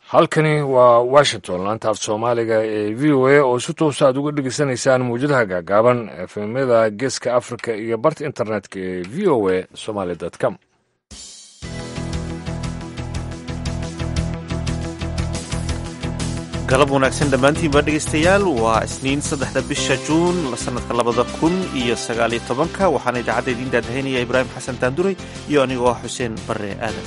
halkani waa washington laanta af soomaaliga ee v o a oo si toosa aad uga dhegeysanaysaan mawjadaha gaagaaban efemyada geeska africa iyo barta internetka ee v o a somaly com galab wanaagsan dhammaantiinba dhegaystayaal waa isniin saddexda bisha juun sanadka labada kun iyo sagaaliyo tobanka waxaana idaacadda idiin daadahaynaya ibraahim xasan taanduray iyo anigoo ah xuseen barre aadan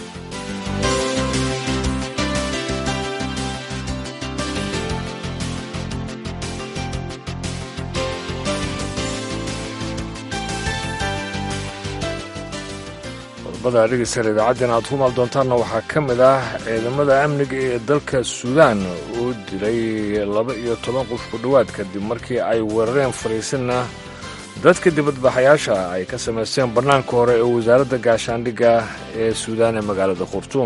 qodobada dhegeystayaal idaacaddeen aad ku maal doontaanna waxaa ka mid ah ciidamada amniga ee dalka suudaan oo dilay laba iyo toban qof ku dhowaad kadib markii ay weerareen fariisinna dadka dibadbaxayaasha ay ka samaysteen bannaanka hore ee wasaaradda gaashaandhigga ee suudaan ee magaalada khartuum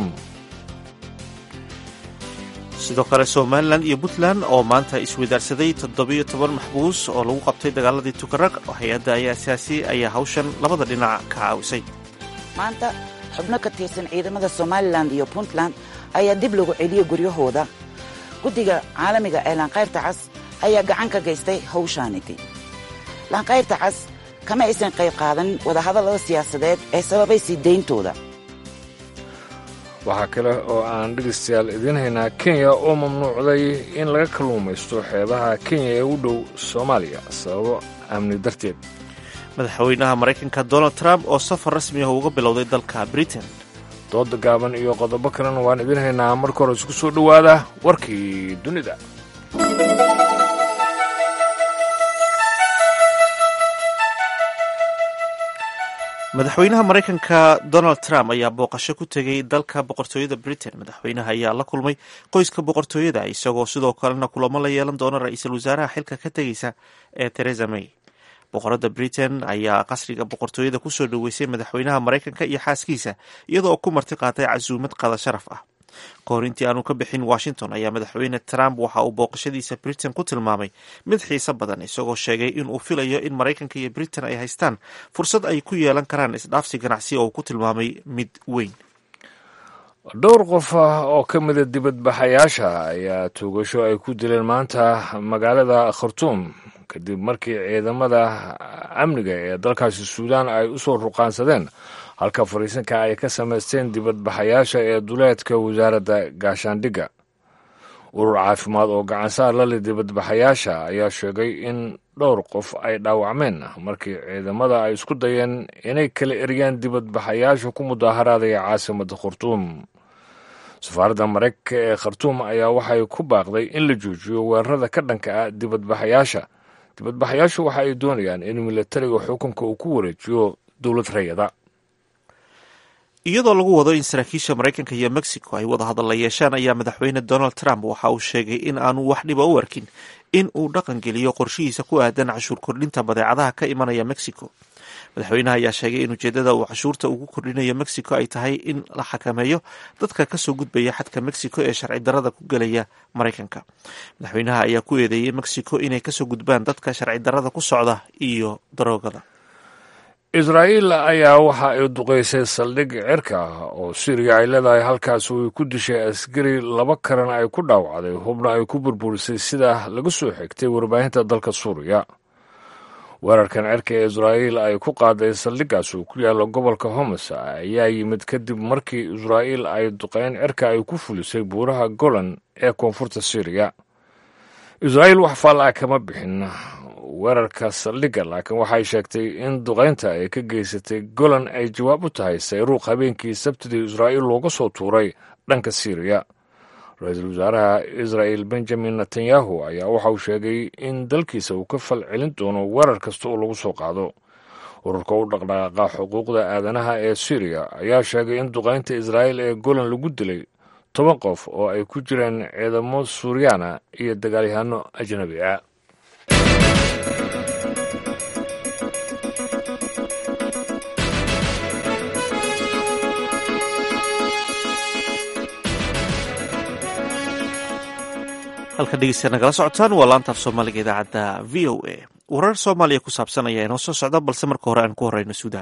sidoo kale somalilan iyo puntland oo maanta iswadaarsaday toddobiyo toban maxbuus oo lagu qabtay dagaaladii tukaraq hay-adda ayaasiaasi ayaa hawshan labada dhinac ka caawisay maanta xubno ka tirsan ciidamada somalilan iyo puntland ayaa dib lagu celiyey guryahooda guddiga caalamiga ee laanqayrta cas ayaa gacan ka gaystay hawshaanigi laanqayrta cas kama aysan qayb qaadanin wadahadallada siyaasadeed ee sababay sii dayntooda waxaa kale oo aan dhegaystayaal idiin haynaa kenya oo mamnuucday in laga kalluumaysto xeebaha kenya ee u dhow soomaaliya sababo amni darteed madaxweynaha maraykanka donald trump oo safar rasmi ah uga bilowday dalka britain dooda gaaban iyo qodobo kalena waan idiin haynaa marka hore isku soo dhowaada warkii dunida madaxweynaha maraykanka donald trump ayaa booqasho ku tegey dalka boqortooyada britain madaxweynaha ayaa la kulmay qoyska boqortooyada isagoo sidoo kalena kulamo la yeelan doona ra-iisul wasaaraha xilka ka tegeysa ee teresa may boqorada britain ayaa qasriga boqortooyada kusoo dhoweysay madaxweynaha maraykanka iyo xaaskiisa iyadoo ku marti qaatay casuumad qada sharaf ah kahor intii aanu ka bixin washington ayaa madaxweyne trump waxa uu booqashadiisa britain ku tilmaamay mid xiiso badan isagoo sheegay in uu filayo in maraykanka iyo britain ay haystaan fursad ay ku yeelan karaan isdhaafsi ganacsi oo uu ku tilmaamay mid weyn dhowr qof ah oo ka mida dibadbaxayaasha ayaa tuugasho ay ku dileen maanta magaalada khartuum kadib markii ciidamada amniga ee dalkaasi suudaan ay u soo ruqaansadeen halka fariisinka ay ka samaysteen dibadbaxayaasha ee duleedka wasaaradda gaashaandhigga urur caafimaad oo gacansaar lale dibadbaxayaasha ayaa sheegay in dhowr qof ay dhaawacmeen markii ciidamada ay isku dayeen inay kala eriyaan dibadbaxayaasha ku mudaaharaadaya caasimadda khartuum safaaradda maraykanka ee khartuum ayaa waxay ku baaqday in la joojiyo weerarada ka dhanka ah dibadbaxayaasha dibadbaxayaashu waxa ay doonayaan in milatariga xukunka uu ku wareejiyo dowlad rayada iyadoo lagu wado in saraakiisha maraykanka iyo mexico ay wada hadal la yeeshaan ayaa madaxweyne donald trump waxa uu sheegay in aanu wax dhiba u arkin in uu dhaqan geliyo qorshihiisa ku aadan cashuur kordhinta badeecadaha ka imanaya mexico madaxweynaha ayaa sheegay in ujeedada uu cashuurta ugu kordhinayo mexico ay tahay in la xakameeyo dadka kasoo gudbaya xadka mexico ee sharci darada ku gelaya maraykanka madaxweynaha ayaa ku eedeeyey mexico inay kasoo gudbaan dadka sharci darada ku socda iyo daroogada israa'iil ayaa waxa ay duqaysay saldhig cirka ah oo suuriya ay leedahay halkaas way ku dishay askari laba karan ay ku dhaawacday hubna ay ku burburisay sida laga soo xigtay warbaahinta dalka suuriya weerarkan cirka ee israa'iil ay ku qaaday saldhiggaas uu ku yaalla gobolka homs ayaa yimid kadib markii israa'iil ay duqayn cirka ay ku fulisay buuraha golan ee koonfurta suuriya israa'iil wax faallaa kama bixin weerarka saldhigga laakiin waxay sheegtay in duqaynta ay ka geysatay golan ay jawaab u tahay sayruuq habeenkii sabtidii israa'iil looga soo tuuray dhanka siiriya ra-iisul wasaaraha israa'il benjamin netanyahu ayaa waxa uu sheegay in dalkiisa uu ka fal celin doono weerar kasta oo lagu soo qaado ururka u dhaqdhaqaaqa xuquuqda aadanaha ee suuriya ayaa sheegay in duqaynta israa'iil ee golan lagu dilay toban qof oo ay ku jireen ciidamo suuriyaana iyo dagaalyahaano ajnabi ah halka dhegeysta nagala socotaan waa laanta af soomaaliga idaacadda v o a warar soomaaliya ku saabsan ayaa inoo soo socda balse marka hore aan ku horeyno suudaan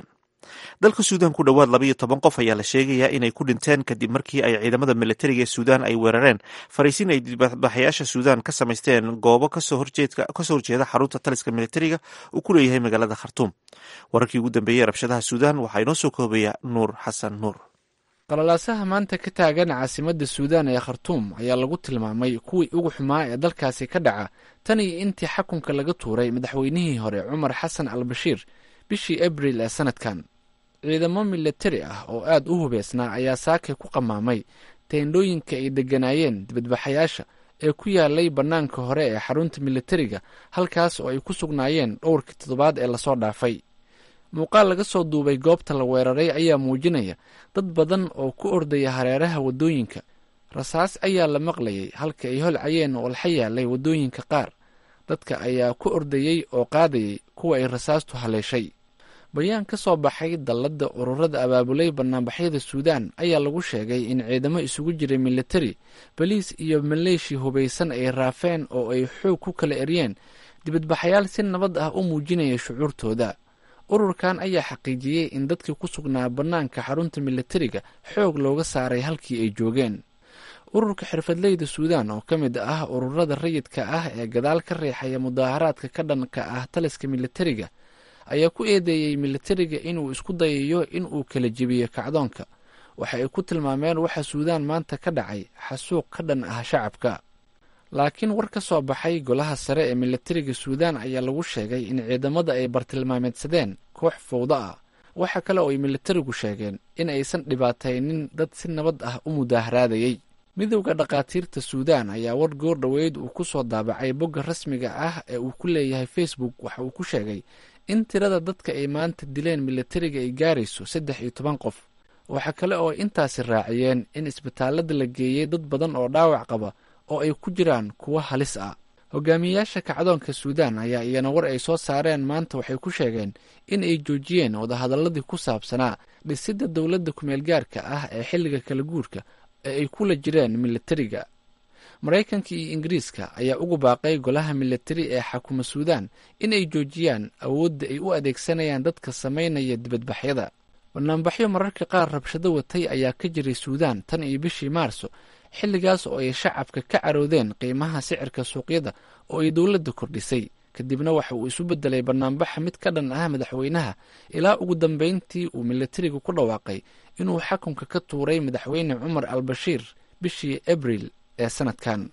dalka suudaan ku dhowaad labaiyo toban qof ayaa la sheegayaa inay ku dhinteen kadib markii ay ciidamada militariga ee suudaan ay weerareen fariisin ay dibadbaxayaasha suudaan ka samaysteen goobo kasoo horjeeda xarunta taliska militariga uu ku leeyahay magaalada khartuum wararkii ugu dambeeyey rabshadaha suudaan waxaa inoo soo koobaya nuur xasan nuur qalalaasaha maanta ka taagan caasimadda suudaan ee khartuum ayaa lagu tilmaamay kuwii ugu xumaa ee dalkaasi ka dhaca tan iyo intii xakunka laga tuuray madaxweynihii hore cumar xasan al bashiir bishii abril ee sanadkan ciidamo militari ah oo aad u hubeysnaa ayaa saakay ku qamaamay teendhooyinka ay degganaayeen dibadbaxayaasha ee ku yaalay bannaanka hore ee xarunta militariga halkaas oo ay ku sugnaayeen dhowrkii toddobaad ee lasoo dhaafay muuqaal laga soo duubay goobta la weeraray ayaa muujinaya dad badan oo ku ordaya hareeraha waddooyinka rasaas ayaa la maqlayay halka ay holcayeen walxa yaalay waddooyinka qaar dadka ayaa ku ordayey oo qaadayay kuwa ay rasaastu haleeshay bayaan ka soo baxay dalladda ururada abaabulay banaanbaxyada suudaan ayaa lagu sheegay in ciidamo isugu jiray militari baliis iyo maleeshi hubaysan ay raafeen oo ay xoog ku kala eryeen dibadbaxayaal si nabad ah u muujinaya shucuurtooda ururkan ayaa xaqiijiyey in dadkii ku sugnaa bannaanka xarunta militariga xoog looga saaray halkii ay joogeen ururka xirfadleyda suudaan oo ka mid ah ururada rayidka ah ee gadaal ka riixaya mudaaharaadka ka dhanka ah taliska militariga ayaa ku eedeeyey militariga inuu isku dayayo in uu kala jebiyo kacdoonka waxa ay ku tilmaameen waxa suudaan maanta ka dhacay xasuuq ka dhan ah shacabka laakiin war ka soo baxay golaha sare ee militariga suudaan ayaa lagu sheegay in ciidamada ay bartilmaameedsadeen koox fowdo ah waxa kale oo ay militarigu sheegeen in aysan dhibaataynin dad si nabad ah u mudaaharaadayey midowda dhakhaatiirta suudaan ayaa war goor dhoweyd uu ku soo daabacay bogga rasmiga ah ee uu ku leeyahay facebook waxa uu ku sheegay in tirada dadka ay maanta dileen militariga ay gaarayso saddex iyo toban qof waxa kale oo intaasi raaciyeen in isbitaalada la geeyey dad badan oo dhaawac qaba oo ay ku jiraan kuwo halis ah hogaamiyeyaasha kacdoonka suudaan ayaa iyana war ay soo saareen maanta waxay ku sheegeen in ay joojiyeen wadahadaladii ku saabsanaa dhisidda dowladda kumeel gaarka ah ee xilliga kala guurka ee ay kula jireen militariga maraykanka iyo ingiriiska ayaa ugu baaqay golaha militari ee xakuma suudaan in ay joojiyaan awoodda ay u adeegsanayaan dadka samaynaya dibadbaxyada banaanbaxyo mararka qaar rabshado watay ayaa ka jiray suudaan tan iyo bishii maarso xilligaas oo ay shacabka ka caroodeen qiimaha sicirka suuqyada oo ay dowladda kordhisay kadibna waxa uu isu bedelay banaanbaxa mid ka dhan ah madaxweynaha ilaa ugu dambeyntii uu militariga ku dhawaaqay inuu xakunka ka tuuray madaxweyne cumar al bashiir bishii abril ee sanadkan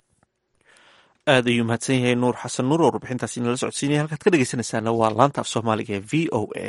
aad ayuu mahadsan yahay nuur xasan nuur oo warbixintaas inala socodsiinaya halkaad ka dhegeysanaysaana waa laanta af soomaaliga ee v o a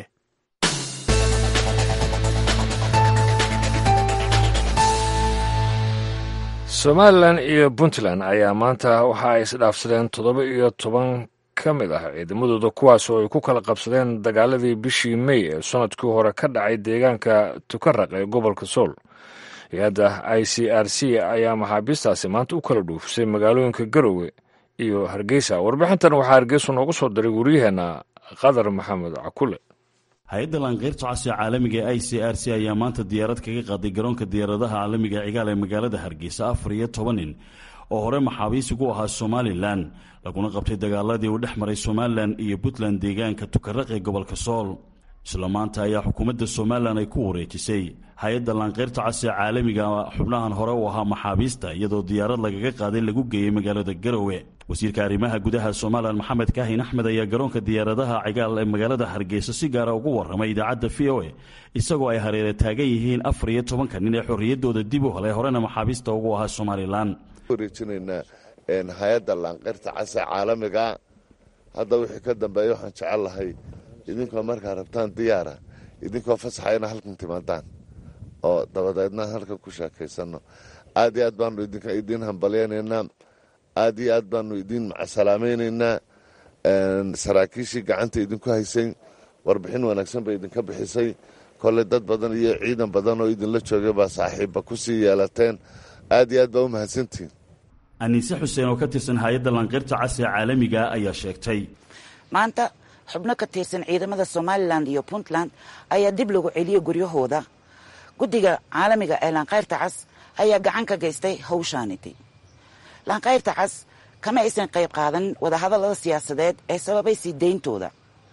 somalilan iyo puntland ayaa maanta waxa ay isdhaafsadeen toddoba iyo toban ka mid ah ciidamadooda kuwaas oo ay ku kala qabsadeen dagaaladii bishii mey ee sanadkii hore ka dhacay deegaanka tukaraq ee gobolka sool hay-adda i c r c ayaa maxaabiistaasi maanta u kala dhuufisay magaalooyinka garowe iyo hargeysa warbixintan waxaa hargeysa noogu soo diray wariyaheenna qadar maxamed cakule hay-adda laanqeyrta casiga caalamiga ee i c r c ayaa maanta diyaarad kaga qaaday garoonka diyaaradaha caalamiga ee cigaal ee magaalada hargeysa afar iyo toban nin oo hore maxaabiisigu ahaa somalilan laguna qabtay dagaaladii uu dhex maray somalilan iyo puntland deegaanka tukaraq ee gobolka sool isla maanta ayaa xukuumadda somalilan ay ku wareejisay hay-adda laanqeyrta casiga caalamiga xubnahan hore u ahaa maxaabiista iyadoo diyaarad lagaga qaaday lagu geeyey magaalada garowe wasiirka arrimaha gudaha somalilan maxamed kaahin axmed ayaa garoonka diyaaradaha cigaal ee magaalada hargeysa si gaara ugu warramay idaacadda v o a isagoo ay hareere taagan yihiin afar iyo tobanka nin ee xorriyaddooda dib u helay horena maxaabiista ugu ahaa somalilan wareejinaynaa hay-adda laanqeyrta casiga caalamiga hadda wixii ka dambeeya waxaan jecel lahay idinkoo markaa rabtaan diyaara idinkoo fasaxa ina halkan timaadaan oo dabadeedna halkan ku sheekaysano aad iyo aad baanu idiin hambalyaynaynaa aad iyo aad baanu idiin macasalaamaynaynaa saraakiishii gacanta idinku haysay warbixin wanaagsan bay idinka bixisay kolley dad badan iyo ciidan badan oo idinla joogay baa saaxiibba ku sii yeelateen aad iyo aad baa u mahadsantihin aniise xuseen oo ka tirsan hay-adda laanqeyrta casiga caalamiga ayaa sheegtay maanta xubno ka tirsan ciidamada somalilan iyo puntland ayaa dib lagu celiyey guryahooda guddiga caalamiga ee laanqayrta cas ayaa gacan ka geystay hawshaaniti laanqayrta cas kama aysan qayb qaadanin wadahadallada siyaasadeed ee sababay sii deyntooda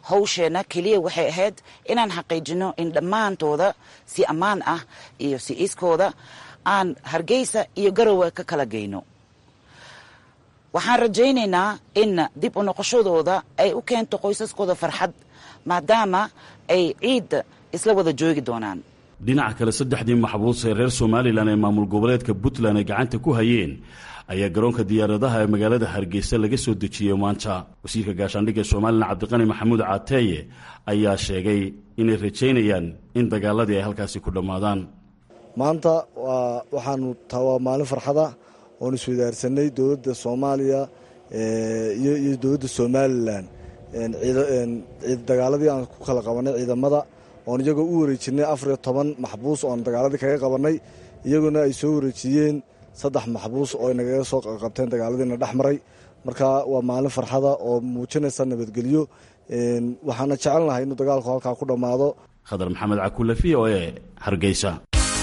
hawsheenna keliya waxay ahayd inaan xaqiijino in dhammaantooda si ammaan ah iyo si iskooda aan hargeysa iyo garowe ka kala geyno waxaan rajaynaynaa in dib u noqoshadooda ay u keento qoysaskooda farxad maadaama ay ciidda isla wada joogi doonaan dhinaca kale saddexdii maxbuus ee reer somalilan ee maamul goboleedka puntland ay gacanta ku hayeen ayaa garoonka diyaaradaha ee magaalada hargeysa laga soo dejiyey maanta wasiirka gaashaandhigga somalilan cabdiqani maxamuud caateeye ayaa sheegay inay rajaynayaan in dagaaladii ay halkaasi ku dhammaadaan maanta waxaanu taa waa maalin farxada oon iswadaarsanay dowladda soomaaliya iyo dowladda somalilan dagaaladii aan ku kala qabanay ciidamada oon iyagoo u wareejinay afar iyo toban maxbuus oon dagaaladii kaga qabanay iyaguna ay soo wareejiyeen saddex maxbuus oo nagaga soo qabteen dagaaladiina dhex maray marka waa maalin farxada oo muujinaysa nabadgelyo waxaana jecelnahay inuu dagaalku halkaa ku dhammaado khadar maxamed cakulle v o e hargeysa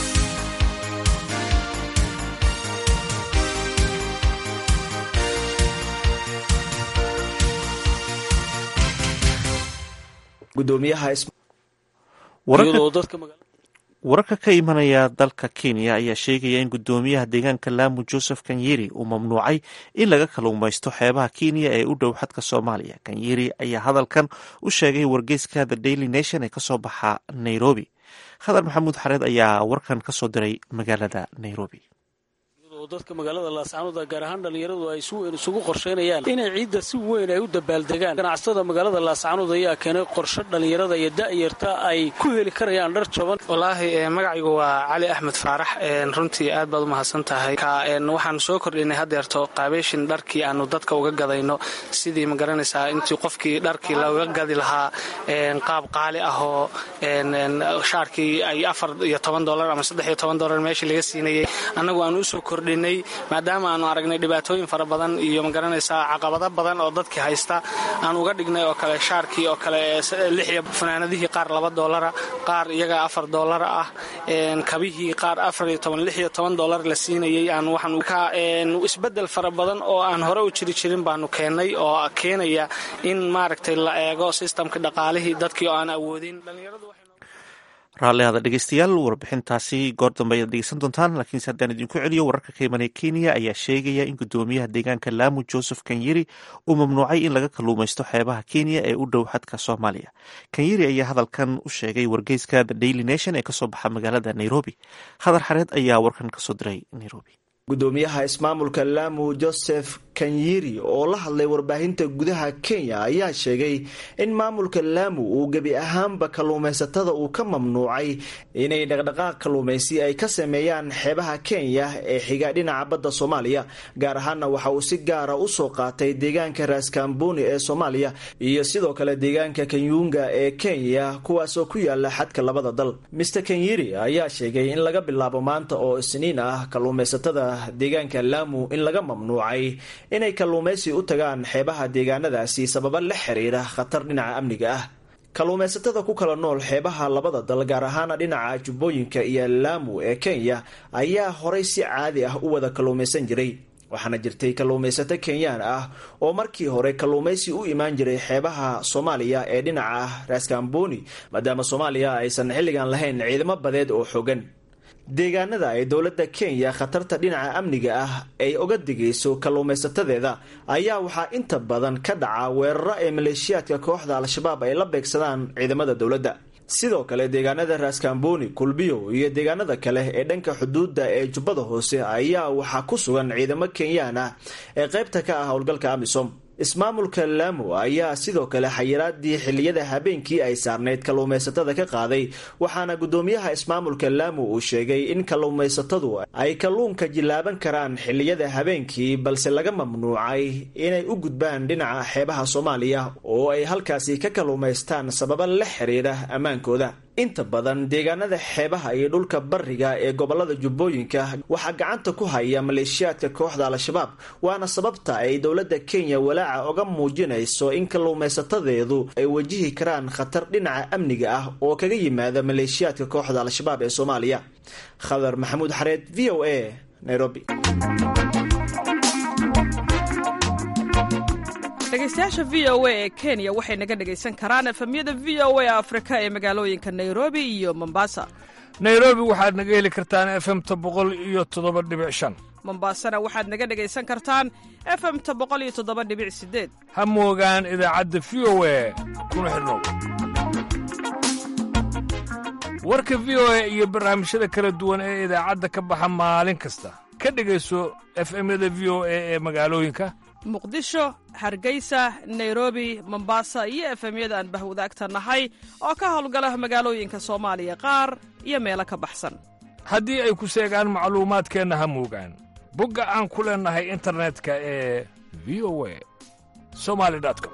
wararka ka imanaya dalka kenya ayaa sheegaya in gudoomiyaha deegaanka laamu joseph kanyeri uu mamnuucay in laga kaluumaysto xeebaha kenya ee u dhow xadka soomaaliya kanyeri ayaa hadalkan u sheegay wargeyska the daily nation ee kasoo baxa nairobi khadar maxamuud xareed ayaa warkan kasoo diray magaalada nairobi dadka magaalada laascaanood gaar ahaan dhallinyaradu ay si weyn isugu qorsheynayaan inay ciidda si weyn ay u dabaaldegaan ganacsatada magaalada laascaanood ayaa keenay qorshe dhallinyarada iyo da'yarta ay ku heli karayaan dhar jaban wallaahi magacaygu waa cali axmed faarax runtii aad baad u mahadsan tahay waxaanu soo kordhinay hadeerto qaabeyshin dharkii aanu dadka uga gadayno sidii magaranaysaa intii qofkii dharkii looga gadi lahaa qaab qaali ahoo shaarkii ay afar iyo toban dolar ama saddex iyo toban dolar meeshii laga siinayay annagu aanu usoo kordhin maadaama aanu aragnay dhibaatooyin fara badan iyo magaranaysaa caqabado badan oo dadkii haysta aan uga dhignay oo kale shaarkii oo kale lixiyo fanaanadihii qaar laba doolara qaar iyaga afar doolara ah kabihii qaar afar iyo toban lix iyo toban doolar la siinayay aan waxaan isbedel fara badan oo aan hore u jiri jirin baanu keennay oo keenaya in maaragtay la eego sistamka dhaqaalihii dadkii oo aan awoodin raalli hada dhegeystayaal warbixintaasi goor dambe ayaad dhegeysan doontaan laakiinse haddaan idinku celiyo wararka ka imanaya kenya ayaa sheegaya in gudoomiyaha deegaanka laamu joseph kanyeri uu mamnuucay in laga kaluumaysto xeebaha kenya ee u dhow xadka soomaaliya kanyeri ayaa hadalkan u sheegay wargeyska the daily nation ee kasoo baxa magaalada nairobi khadar xareed ayaa warkan kasoo diray nairobi gudoomiyaha ismaamulka laamu joseph kanyiri oo la hadlay warbaahinta gudaha kenya ayaa sheegay in maamulka laamu uu gebi ahaanba kalluumaysatada uu ka mamnuucay inay dhaqdhaqaaq kalluumaysi ay ka sameeyaan xeebaha kenya ee xiga dhinaca badda soomaaliya gaar ahaanna waxa uu si gaara u soo qaatay deegaanka raaskamboni ee soomaaliya iyo sidoo kale deegaanka kanyuunga ee kenya kuwaasoo ku yaala xadka labada dal mister kanyiri ayaa sheegay in laga bilaabo maanta oo isniin ah kalluumaysatada deegaanka laamu in laga mamnuucay inay kalluumaysi u tagaan xeebaha deegaanadaasi sababa la xiriira khatar dhinaca amniga ah kalluumaysatada ku kala nool xeebaha labada dal gaar ahaana dhinaca jubbooyinka iyo laamu ee kenya ayaa horay si caadi ah u wada kalluumaysan jiray waxaana jirtay kalluumaysato kenyaan ah oo markii hore kalluumaysi u imaan jiray xeebaha soomaaliya ee dhinaca raaskamboni maadaama soomaaliya aysan xilligan lahayn ciidamo badeed oo xogan deegaanada ay dowladda kenya khatarta dhinaca amniga ah ay oga digayso kalluumaysatadeeda ayaa waxaa inta badan ka dhaca weeraro ay maleeshiyaadka kooxda al-shabaab ay la beegsadaan ciidamada dowladda sidoo kale deegaanada raaskamboni kulbiyo iyo deegaanada kale ee dhanka xuduudda ee jubbada hoose ayaa waxaa ku sugan ciidamo kenyaan ah ee qaybta ka ah howlgalka amisom ismaamulka laamu ayaa sidoo kale xayiraadii xiliyada habeenkii ay saarnayd kalluumaysatada ka qaaday waxaana gudoomiyaha ismaamulka laamu uu sheegay in kalluumaysatadu ay kalluunka jilaaban karaan xiliyada habeenkii balse laga mamnuucay inay u gudbaan dhinaca xeebaha soomaaliya oo ay halkaasi ka kalluumaystaan sababa la xiriira ammaankooda inta badan deegaanada xeebaha iyo dhulka bariga ee gobolada jubbooyinka waxaa gacanta ku haya maleeshiyaadka kooxda al-shabaab waana sababta ay dowladda kenya walaaca oga muujinayso in kalluumaysatadeedu ay wajihi karaan khatar dhinaca amniga ah oo kaga yimaada maleeshiyaadka kooxda al-shabaab ee soomaaliya khadar maxamuud xareed v o a nairobi dhegaystayaasha v o a ee kenya waxay naga dhegaysan karaan efemyada v o a afrika ee magaalooyinka nairobi iyo mombasa nairobi waxaad naga heli kartaan efemta boqol iyo toddoba dhibic shan mombasana waxaad naga dhegaysan kartaan efemta boqol iyo toddoba dhibic sideed ha moogaan idaacadda v o a kuna xidhnow warka v o a iyo barnaamijyada kala duwan ee idaacadda ka baxa maalin kasta ka dhegayso efemyada v o a ee magaalooyinka muqdisho hargeysa nairobi mombasa iyo efemyada aan bahwadaagta nahay oo ka howlgala magaalooyinka soomaaliya qaar iyo meelo ka baxsan haddii ay ku seegaan macluumaadkeenna ha moogaan bogga aan ku leennahay internetka ee v o a somali com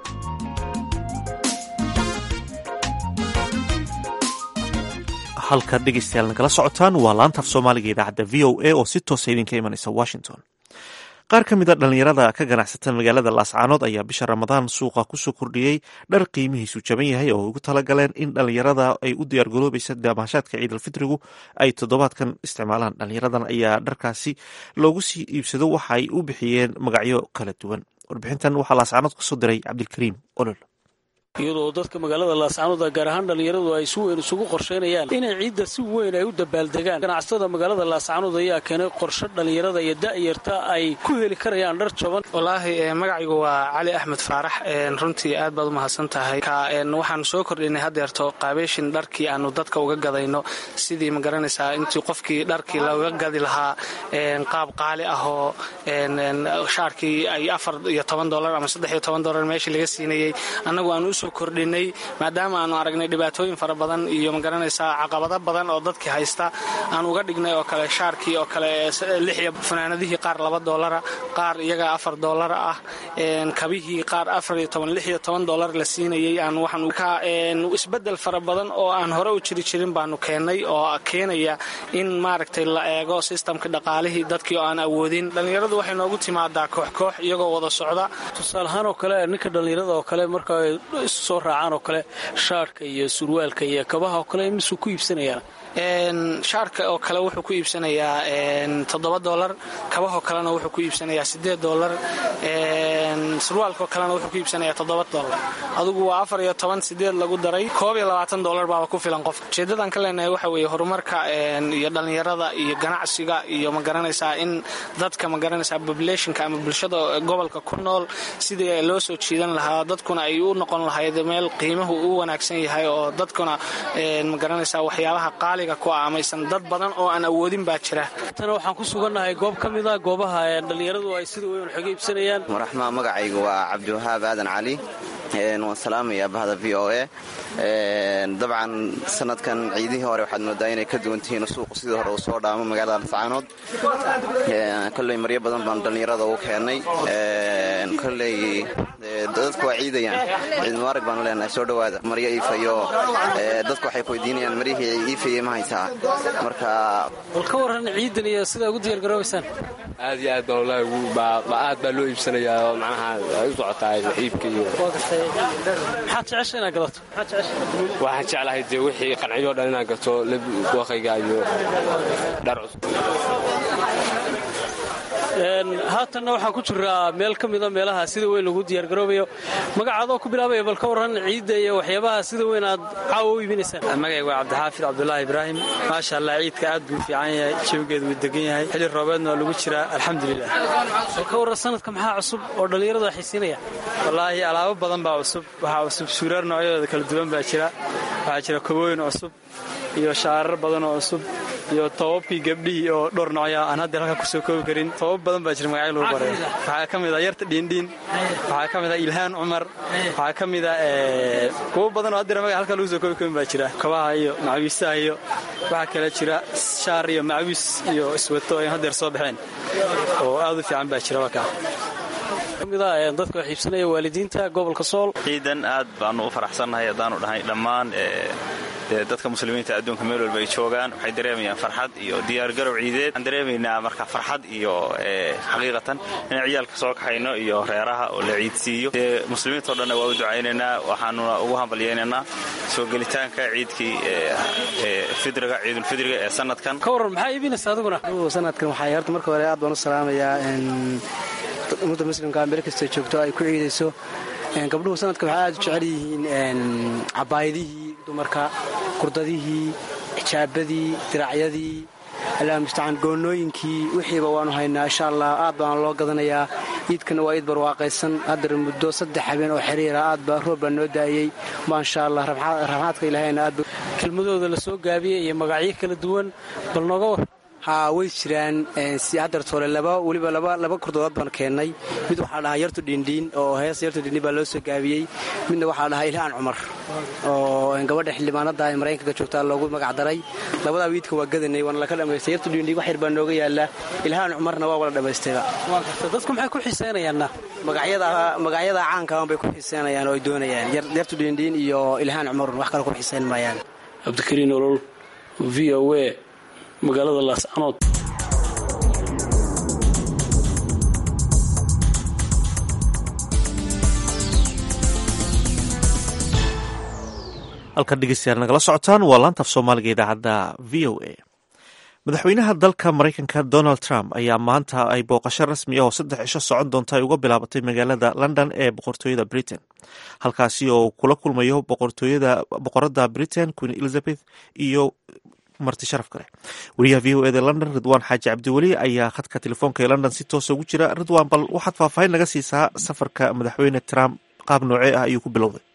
halka dhegaystayaal nagala socotaan waa laantaaf soomaaliga idaacadda v o a oo si toosa idinka imanaysa washington qaar ka mid a dhallinyarada ka ganacsata magaalada laascaanood ayaa bisha ramadaan suuqa kusoo kordhiyey dhar qiimihiisu jaban yahay oo ugu talagaleen in dhallinyarada ay u diyaargaroobaysa daamaashaadka ciidalfitrigu ay toddobaadkan isticmaalaan dhallinyaradan ayaa dharkaasi loogu sii iibsado waxa ay u bixiyeen magacyo kala duwan warbixintan waxaa laascaanood kasoo diray cabdilkariim olol iyadoo dadka magaalada laascaanood gaar ahaan dhallinyaradu ay si weyn isugu qorshaynayaan inay ciidda si weyn ay u dabaaldegaan ganacsatada magaalada laascaanood ayaa keenay qorshe dhallinyarada iyo da'yarta ay ku heli karayaan dhar jaban wallaahi magacaygu waa cali axmed faarax runtii aad baad u mahadsan tahay waxaanu soo kordhinay haddeerto qaabeyshin dharkii aanu dadka uga gadayno sidii ma garanaysaa intii qofkii dharkii looga gadi lahaa qaab qaali ahoo shaarkii ay afar iyo toban dolar ama saddex iyo toban dolar meeshii laga siinayey annagu aanu usoo kordhinay maadaama aanu aragnay dhibaatooyin fara badan iyo magaranaysaa caqabado badan oo dadkii haysta aan uga dhignay oo kale shaarkii oo kale lixiyo fanaanadihii qaar laba doolara qaar iyaga afar doolara ah kabihii qaar afar iyo toban lix iyo toban doolar la siinayay aan waxaan isbedel fara badan oo aan hore u jiri jirin baanu keennay oo keenaya in maaragtay la eego sistamka dhaqaalihii dadkii oo aan awoodin dhallinyaradu waxay noogu timaadaa koox koox iyagoo wada socda tusaalahaan oo kale ninka dhallinyarada oo kale marka soo raacaan oo kale shaarhka iyo surwaalka iyo kabaha oo kale misuu ku iibsanayaan shaarka oo kale wuxuu ku iibsanayaa toddoba dolar kabahoo kalena wuxuu ku iibsanayaa sideed dolar surwaalkaoo kalena wuxuu ku iibsanayaa toddoba dolar adugu waa afar iyo toban sideed lagu daray koob iyo labaatan dolar baaba ku filan qofka ujeedadan ka leenahay waxa weeye horumarka iyo dhallinyarada iyo ganacsiga iyo ma garanaysaa in dadka ma garanaysaa populationka ama bulshada gobolka ku nool sidii loo soo jiidan lahaa dadkuna ay u noqon lahayd meel qiimuhu u wanaagsan yahay oo dadkuna ma garanaysaa waxyaabaha qaaliga ku ah amaysan dad badan oo aan awoodin baa jira tana waxaan ku sugannahay goob ka mid a goobaha dhallinyaradu ay sida weyn waxoga iibsanayaan waraxmaa magacaygu waa cabdiwahaab aadan cali waan salaamayaa bahda v o a dabcan sanadkan ciidihii hore waxaad moodaa inay ka duwan tihiin suuqu sidii hore uu soo dhaamo magaalada lascaanood kolley maryo badan baan dhallinyarada ugu keennay kolley dadku waa ciidayaan ciid mubaarag baanu leenahay soo dhowaada maryo iifayo dadku waxay kuweydiinayaan maryihii iifayey ma haysaa marka bal ka warran ciidan iyo sidaa ugu diyaargaroobaysaan aad iyo aad baan wallaahi aad baa loo iibsanayaa oo macnaha ay u socotaa iibka iyo maxaad jecesha inaad gadato waxaan jeclahay dee wixii qanciyoo dhan inaan gato waqayga iyo dhar cusub haatanna waxaan ku jiraa meel ka mida meelaha sida weyn lagu diyaargaroobayo magacaadoo ku bilaabaya bal ka warran ciidda iyo waxyaabaha sida weyn aad caawa u iibinaysaan magayga waa cabdixaafid cabdulaahi ibraahim maasha allah ciidka aad buu fiican yahay jawigeedu wuu degan yahay xilli roobeedna waa lagu jiraa alxamdulilah bal ka warran sanadka maxaa cusub oo dhallinyaradu ay xiisiinayaan wallaahi alaabo badan baa cusub waxaa cusub suuraar noocyadooda kala duwan baa jira waxaa jira kobooyin cusub iyo shaarar badan oo cusub iyo tobabkii gabdhihii oo dhowr noocya aan hadda halka kusoo koobi karin tobab badan baa jira magacyo lagu baray waxaa ka mid a yarta dhiindhiin waxaa ka mid a ilhaan cumar waxaa ka mid a kuwo badan oo haddira magaca halka lagu soo koobi karin baa jira kabaha iyo macawiisaha iyo waxaa kale jira shaar iyo macawiis iyo iswato ay haddeer soo baxeen oo aad u fiican baa jira wakaa kamida dadka wax iibsanaya waalidiinta gobolka sool ciidan aad baanu u faraxsannahay haddaanu dhahay dhammaan dadka muslimiinta adduunka meel walba ay joogaan waxay dareemayaan farxad iyo diyaargarow ciideed waxaan dareemaynaa marka farxad iyo xaqiiqatan inaan ciyaalka soo kaxayno iyo reeraha oo la ciidsiiyo dee muslimiintao dhanna waa u ducaynaynaa waxaanuna ugu hambalyaynaynaa soo gelitaanka ciidkii fidriga ciidulfidriga ee sanadkan ka warran maxaa iibinaysa adiguna sanadkan waxaa horta marka hore aad baan u salaamayaa ummadda muslimka meel kasta joogto ay ku ciidayso gabdhuhu sanadka waxay aad u jecel yihiin cabaayadihii dumarka kurdadihii xijaabadii diracyadii allah mustacaan goonooyinkii wixiiba waanu haynaa insha allah aad baana loo gadanayaa iidkana waa iid barwaaqaysan haddar muddo saddex habeen oo xiriira aad baa roob baa noo daayey maasha allah raxmaadka ilaahayna aad kelmadooda la soo gaabiyey iyo magacyo kala duwan bal nooga war haa way jiraan hadartoole laba weliba laba kurdood baan keennay mid waxaa dhahaa yartu dhiindhiin oo hees yartu dhiindhiin baa loo soo gaabiyey midna waxaa dhahaa ilhaan cumar oo gabadha xildhibaanada ee maraykanka joogtaa loogu magac daray labadaa wiidka waa gadanay waana laka dhamaystay yartu dhiindhiin wax yar baa nooga yaala ilhaan cumarna waa wala dhammaystayba dadku maxay ku xiiseynayaanna magacyada caankaan bay ku xiiseynayaan oo ay doonayaan yartu dhiindhiin iyo ilhaan cumarun wax kale ku xiiseyn maayaan cabdikariin olol v o a magaalada laascanood halkan dhegeystayaal nagala socotaan waa laantaaf soomaaliga idaacadda v o a madaxweynaha dalka maraykanka donald trump ayaa maanta ay booqasho rasmi ah oo saddex cisho socon doonta ay uga bilaabatay magaalada london ee boqortooyada britain halkaasi oo kula kulmayo boqorada britain queen elizabeth iyo marti sharaf kale wariyaha v o eda london ridwaan xaaji cabdiweli ayaa khadka telefoonka ee london si toosa ugu jira ridwaan bal waxaad faahfaahin naga siisaa safarka madaxweyne trump qaab noocee ah ayuu ku bilowday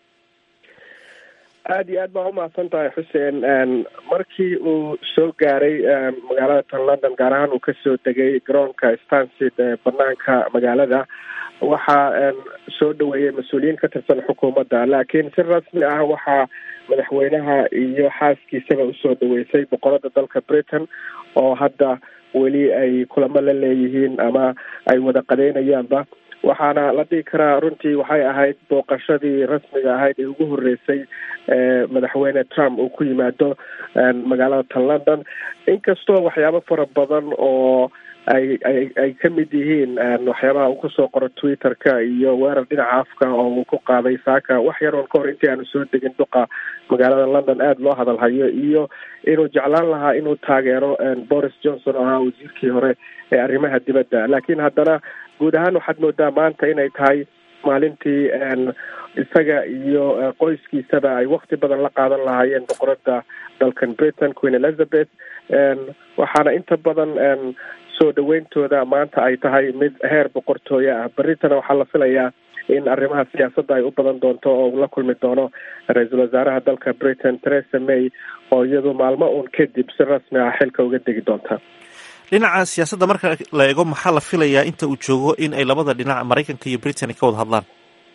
aada iyo aad baa umahadsan tahay xuseen markii uu soo gaaray magaalada tan london gaar ahaan uu kasoo degay garoonka stansid ee banaanka magaalada waxaa soo dhaweeyey mas-uuliyiin ka tirsan xukuumadda laakiin si rasmi ah waxaa madaxweynaha iyo xaaskiisaba usoo dhaweysay boqorada dalka britain oo hadda weli ay kulamo la leeyihiin ama ay wada qadeynayaanba waxaana la dhihi karaa runtii waxay ahayd booqashadii rasmiga ahayd ee ugu horeysay ee madaxweyne trump uu ku yimaado magaalada tan london inkastoo waxyaabo fara badan oo ay ay ay ka mid yihiin waxyaabaha uu kusoo qoro twitter-ka iyo weerar dhinaca afka oo uu ku qaaday saaka wax yaroon ka hor intii aanu soo degin duqa magaalada london aada loo hadalhayo iyo inuu jeclaan lahaa inuu taageero boris johnson oo ahaa wasiirkii hore ee arrimaha dibadda laakiin haddana guud ahaan waxaad moodaa maanta inay tahay maalintii isaga iyo qoyskiisaba ay wakti badan la qaadan lahaayeen boqorada dalkan britain queen elizabeth waxaana inta badan soo dhaweyntooda maanta ay tahay mid heer boqortooyo ah berritana waxaa la filayaa in arrimaha siyaasadda ay u badan doonto oo la kulmi doono ra-iisul wasaaraha dalka britain theresa may oo iyadu maalmo uun kadib si rasmi ah xilka uga degi doonta dhinaca siyaasadda marka la eego maxaa la filayaa inta uu joogo in ay labada dhinac maraykanka iyo britain ka wada hadlaan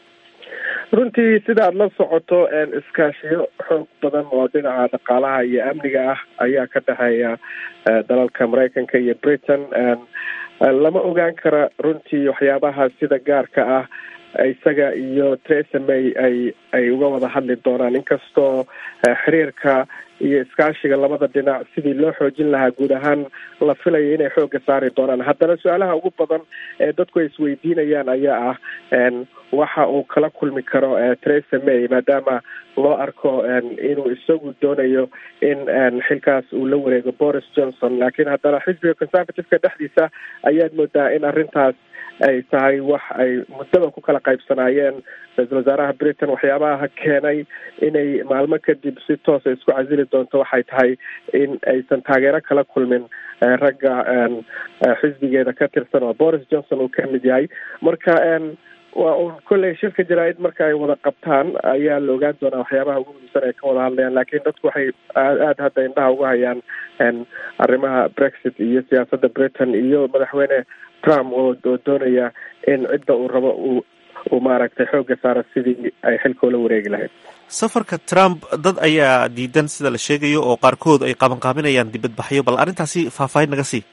runtii sida aada la socoto iskaashiyo xoog badan oo dhinaca dhaqaalaha iyo amniga ah ayaa ka dhexeeya dalalka maraykanka iyo britain lama ogaan kara runtii waxyaabaha sida gaarka ah isaga iyo theresa may ay ay uga wada hadli doonaan inkastoo xiriirka iyo iskaashiga labada dhinac sidii loo xoojin lahaa guud ahaan la filaya inay xoogga saari doonaan haddana su-aalaha ugu badan ee dadku ay isweydiinayaan ayaa ah waxa uu kala kulmi karo theresa may maadaama loo arko inuu isagu doonayo in xilkaas uu la wareego boris johnson laakiin haddana xisbiga conservative-ka dhexdiisa ayaad moodaa in arrintaas ay tahay wax ay muddaba ku kala qaybsanaayeen ra-iisul wasaaraha britain waxyaabaha keenay inay maalmo kadib si toosa isku casili doonto waxay tahay in aysan taageero kala kulmin ragga xisbigeeda ka tirsan oo boris johnson uu ka mid yahay marka waa uun kolley shirka jaraa-id marka ay wada qabtaan ayaa la ogaan doonaa waxyaabaha ugu muhiimsan ay ka wada hadlayaan laakiin dadku waxay aada hadda indhaha uga hayaan arrimaha brexit iyo siyaasadda britain iyo madaxweyne trump oo oo doonaya in cidda uu rabo uu uu maaragtay xoogga saara sidii ay xilka ula wareegi lahayd safarka trump dad ayaa diidan sida la sheegayo oo qaarkood ay qabanqaabinayaan dibadbaxyo bal arrintaasi faahfaahin naga sii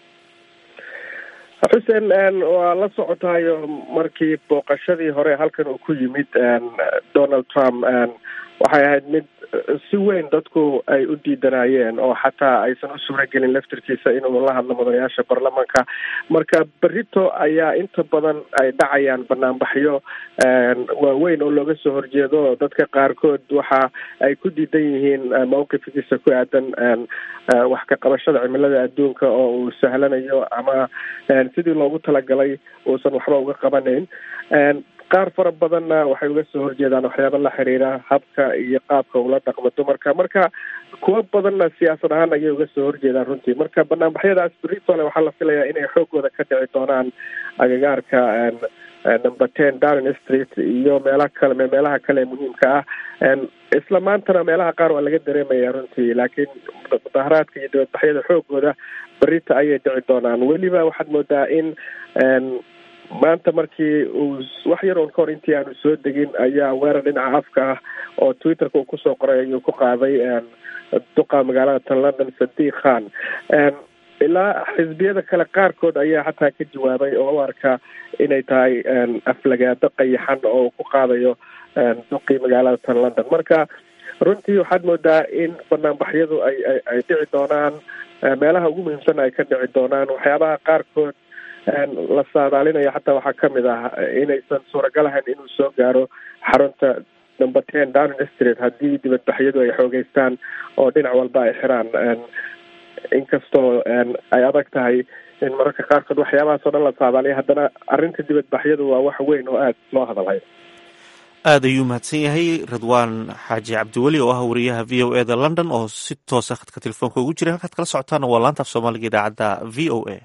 xuseen waa la socotayo markii booqashadii hore halkan uu ku yimid donald trump waxay ahayd mid si weyn dadku ay u diidanayeen oo xataa aysan u suuragelin laftirkiisa inuu la hadlo mudanayaasha baarlamaanka marka berito ayaa inta badan ay dhacayaan banaanbaxyo waaweyn oo looga soo horjeedo dadka qaarkood waxa ay ku diidan yihiin mawqifkiisa ku aadan wax ka qabashada cimilada adduunka oo uu sahlanayo ama sidii loogu talagalay uusan waxba uga qabanayn qaar fara badanna waxay uga soo horjeedaan waxyaaba la xiriira habka iyo qaabka ula dhaqmo dumarka marka kuwo badanna siyaasad ahaan ayay uga soo horjeedaan runtii marka banaanbaxyadaas britole waxaa la filayaa inay xoogooda ka dhici doonaan agagaarka number ten darren street iyo meelaha kale meelaha kale muhiimka ah isla maantana meelaha qaar waa laga dareemaya runtii laakiin mudaharaadka iyo dibadbaxyada xoogooda berita ayay dhici doonaan weliba waxaad moodaa in maanta markii uu wax yar oon ka hor intii aanu soo degin ayaa weerar dhinaca afka ah oo twitterka uu kusoo qoray ayuu ku qaaday duqa magaalada tan london sadiq khan ilaa xisbiyada kale qaarkood ayaa xataa ka jawaabay oo u arka inay tahay aflagaado qayaxan oo uu ku qaadayo duqii magaalada tan london marka runtii waxaad moodaa in banaanbaxyadu ay ay dhici doonaan meelaha ugu muhiimsan ay ka dhici doonaan waxyaabaha qaarkood la saadaalinaya xataa waxaa kamid ah inaysan suuragal ahayn inuu soo gaaro xarunta number ten darren street haddii dibadbaxyadu ay xoogeystaan oo dhinac walba ay xiraan inkastoo ay adag tahay in mararka qaarkood waxyaabahaas oo dhan la saadaaliya haddana arrinta dibadbaxyadu waa wax weyn oo aada loo hadalhayo aad ayuu mahadsan yahay ridwaan xaaji cabdiweli oo ah wariyaha v o e da london oo si toosa khadka telefoonka ugu jiray halkaad kala socotaana waa laanta af soomaaliga idaacadda v o a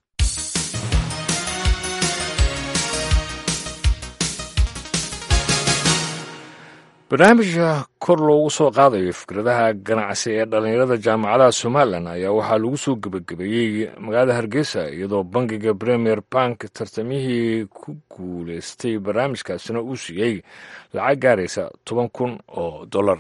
barnaamijka kor loogu soo qaadayo fikradaha ganacsi ee dhallinyarada jaamacadaha somalilan ayaa waxaa lagu soo gebagabeeyey magaalada hargeysa iyadoo bangiga premier bank tartamihii ku guuleystay barnaamijkaasina uu siiyey lacag gaaraysa toban kun oo dollar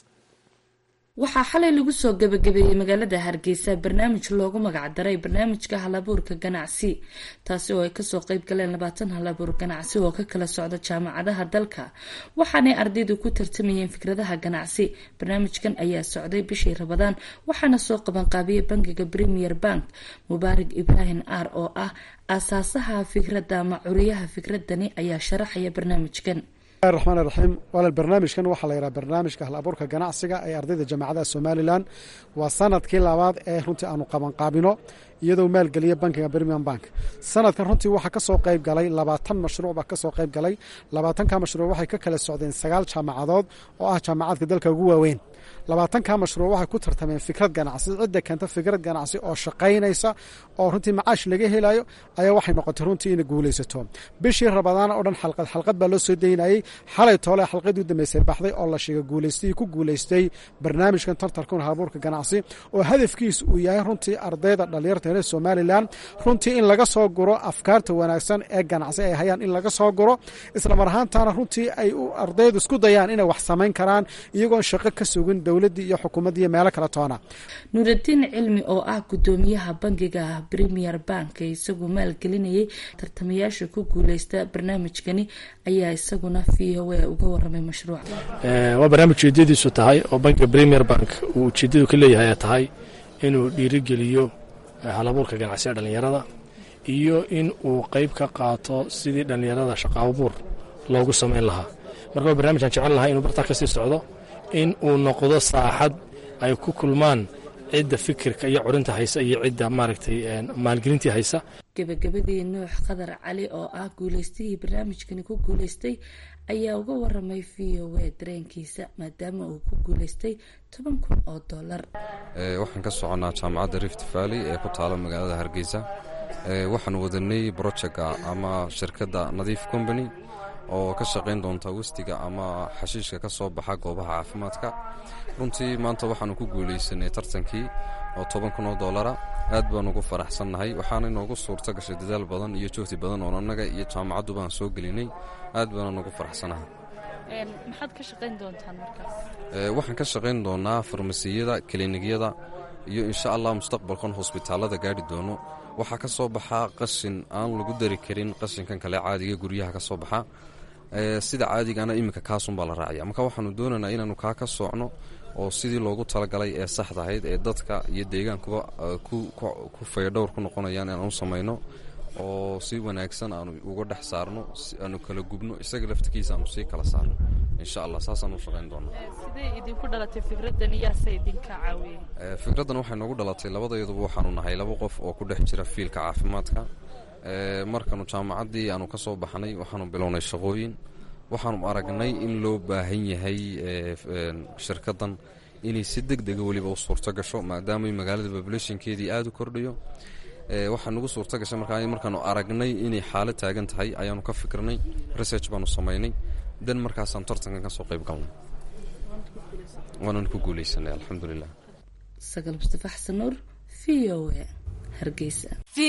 waxaa xalay lagu soo gebagabeeyey magaalada hargeysa barnaamij loogu magacdaray barnaamijka halabuurka ganacsi taasi oo ay kasoo qeyb galeen labaatan halabuur ganacsi oo ka kala socda jaamacadaha dalka waxaanay ardaydu ku tartamayeen fikradaha ganacsi barnaamijkan ayaa socday bishii rabadaan waxaana soo qabanqaabiyey bangiga premier bank mubaarak ibraahim aar oo ah aasaasaha fikradda ama curiyaha fikradani ayaa sharaxaya barnaamijkan raxmaan raxiim walaal barnaamijkan waxaa la yidhaha barnaamijka hal abuurka ganacsiga ee ardayda jaamacadaha somalilan waa sanadkii labaad ee runtii aanu qabanqaabino iyadoo maalgeliya bankiga birmingham bank sanadkan runtii waxaa kasoo qayb galay labaatan mashruuc baa kasoo qayb galay labaatanka mashruuc waxay ka kala socdeen sagaal jaamacadood oo ah jaamacadka dalka ugu waaweyn labaatanka mashruuc waxay ku tartameen fikrad ganacsi cidda keenta fikrad ganacsi oo shaqaynaysa oo runtii macaash laga helayo ayaa waxay noqotay runtii inay guulaysato bishii rabadaana oo dhan xalqad xalqad baa loo soo daynayey xalay toole xalqadii u dambeysay baxday oo la sheegay guulaystay ku guulaystay barnaamijkan tartarkun halabuurka ganacsi oo hadafkiis uu yahay runtii ardayda dhalinyarta reer somalilan runtii in laga soo guro afkaarta wanaagsan ee ganacsi ay hayaan in laga soo guro islamar ahaantaana runtii ay ardaydu isku dayaan inay wax samayn karaan iyagoon shaqo ka sugin dowladdii iyo xukuumaddii iyo meelo kale toona nuuraddiin cilmi oo ah guddoomiyaha bangiga premier bank ee isagu maalgelinayay tartamayaasha ku guuleysta barnaamijkani ayaa isaguna v o a uga waramay mashruuca waa barnaamij ujeedadiisu tahay oo bankiga premier bank uu ujeedadu ka leeyahay ay tahay inuu dhiirigeliyo halabuurka ganacsiga dhallinyarada iyo in uu qayb ka qaato sidii dhallinyarada shaqaabuur loogu samayn lahaa marka waa barnamij aan jecel lahay inuu bartaa kasii socdo in uu noqdo saaxad ay ku kulmaan cidda fikirka iyo curinta haysa iyo cidda maaragtay maalgelintii haysa gebagabadii nuux qadar cali oo ah guuleystihii barnaamijkani ku guuleystay ayaa uga waramay v o a dareenkiisa maadaama uu ku guuleystay toban kun oo dollar waxaan ka soconnaa jaamacadda rift valley ee ku taala magaalada hargeysa waxaan wadanay brojectka ama shirkadda nadiif company oo ka shaqayn doonta westiga ama xashiishka ka soo baxa goobaha caafimaadka runtii maanta waxaanu ku guulaysanay tartankii oo toban kun oo dollara aad baan ugu faraxsannahay waxaana inoogu suurto gashay dadaal badan iyo joogti badan oo annaga iyo jaamacaddu baan soo gelinay aad baana ugu faraxsanahay maxaad ka shaqayn doontaan markaas waxaan ka shaqayn doonaa farmasiyada kiliinyada iyo insha allah mustaqbalkan hosbitaalada gaari doono waxaa ka soo baxaa qashin aan lagu dari karin qashinkan kale caadiga guryaha ka soo baxa sida caadigana iminka kaasunbaa la raacaya marka waxaanu doonaynaa inaanu kaa ka soocno oo sidii loogu talagalay ee saxdahayd ee dadka iyo deegaankuba ku fayadhowr ku noqonayaan inaanu samayno oo si wanaagsan aanu uga dhex saarno aanu kala gubno isaga laftigiisa aanu sii kala saarno insha allah saasaan u shaqayn doonaa sidee idinku dhalatay fikradan iyaase idinka caawiyey fikraddan waxay noogu dhalatay labadeeduba waxaanu nahay laba qof oo ku dhex jira fiilka caafimaadka markanu jaamacaddii aanu ka soo baxnay waxaanu bilownay shaqooyin waxaanu aragnay in loo baahan yahay shirkaddan inay si deg dega weliba u suurto gasho maadaama magaalada populationkeedii aada u kordhayo waxaa nagu suurto gashay markaa markaanu aragnay inay xaalad taagan tahay ayaanu ka fikirnay research baanu samaynay dan markaasaan tartankan ka soo qayb galnay waanan ku guuleysanay alxamdulilah sagal mustafa xasan nuur v o a hargeysa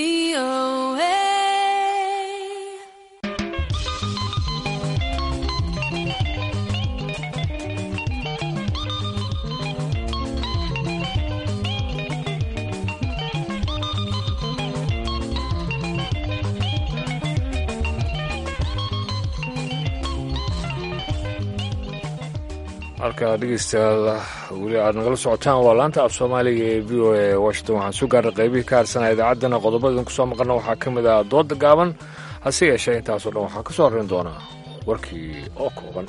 halka dhegeystayaal weli aad nagala socotaan waa laanta af soomaaliga ee v o a washington waxaan soo gaarnay qaybihii ka harsanaa idaacaddana qodobada idin kusoo maqalna waxaa ka mid ah dooda gaaban hase yeeshee intaasoo dhan waxaa ka soo horrayn doonaa warkii oo kooban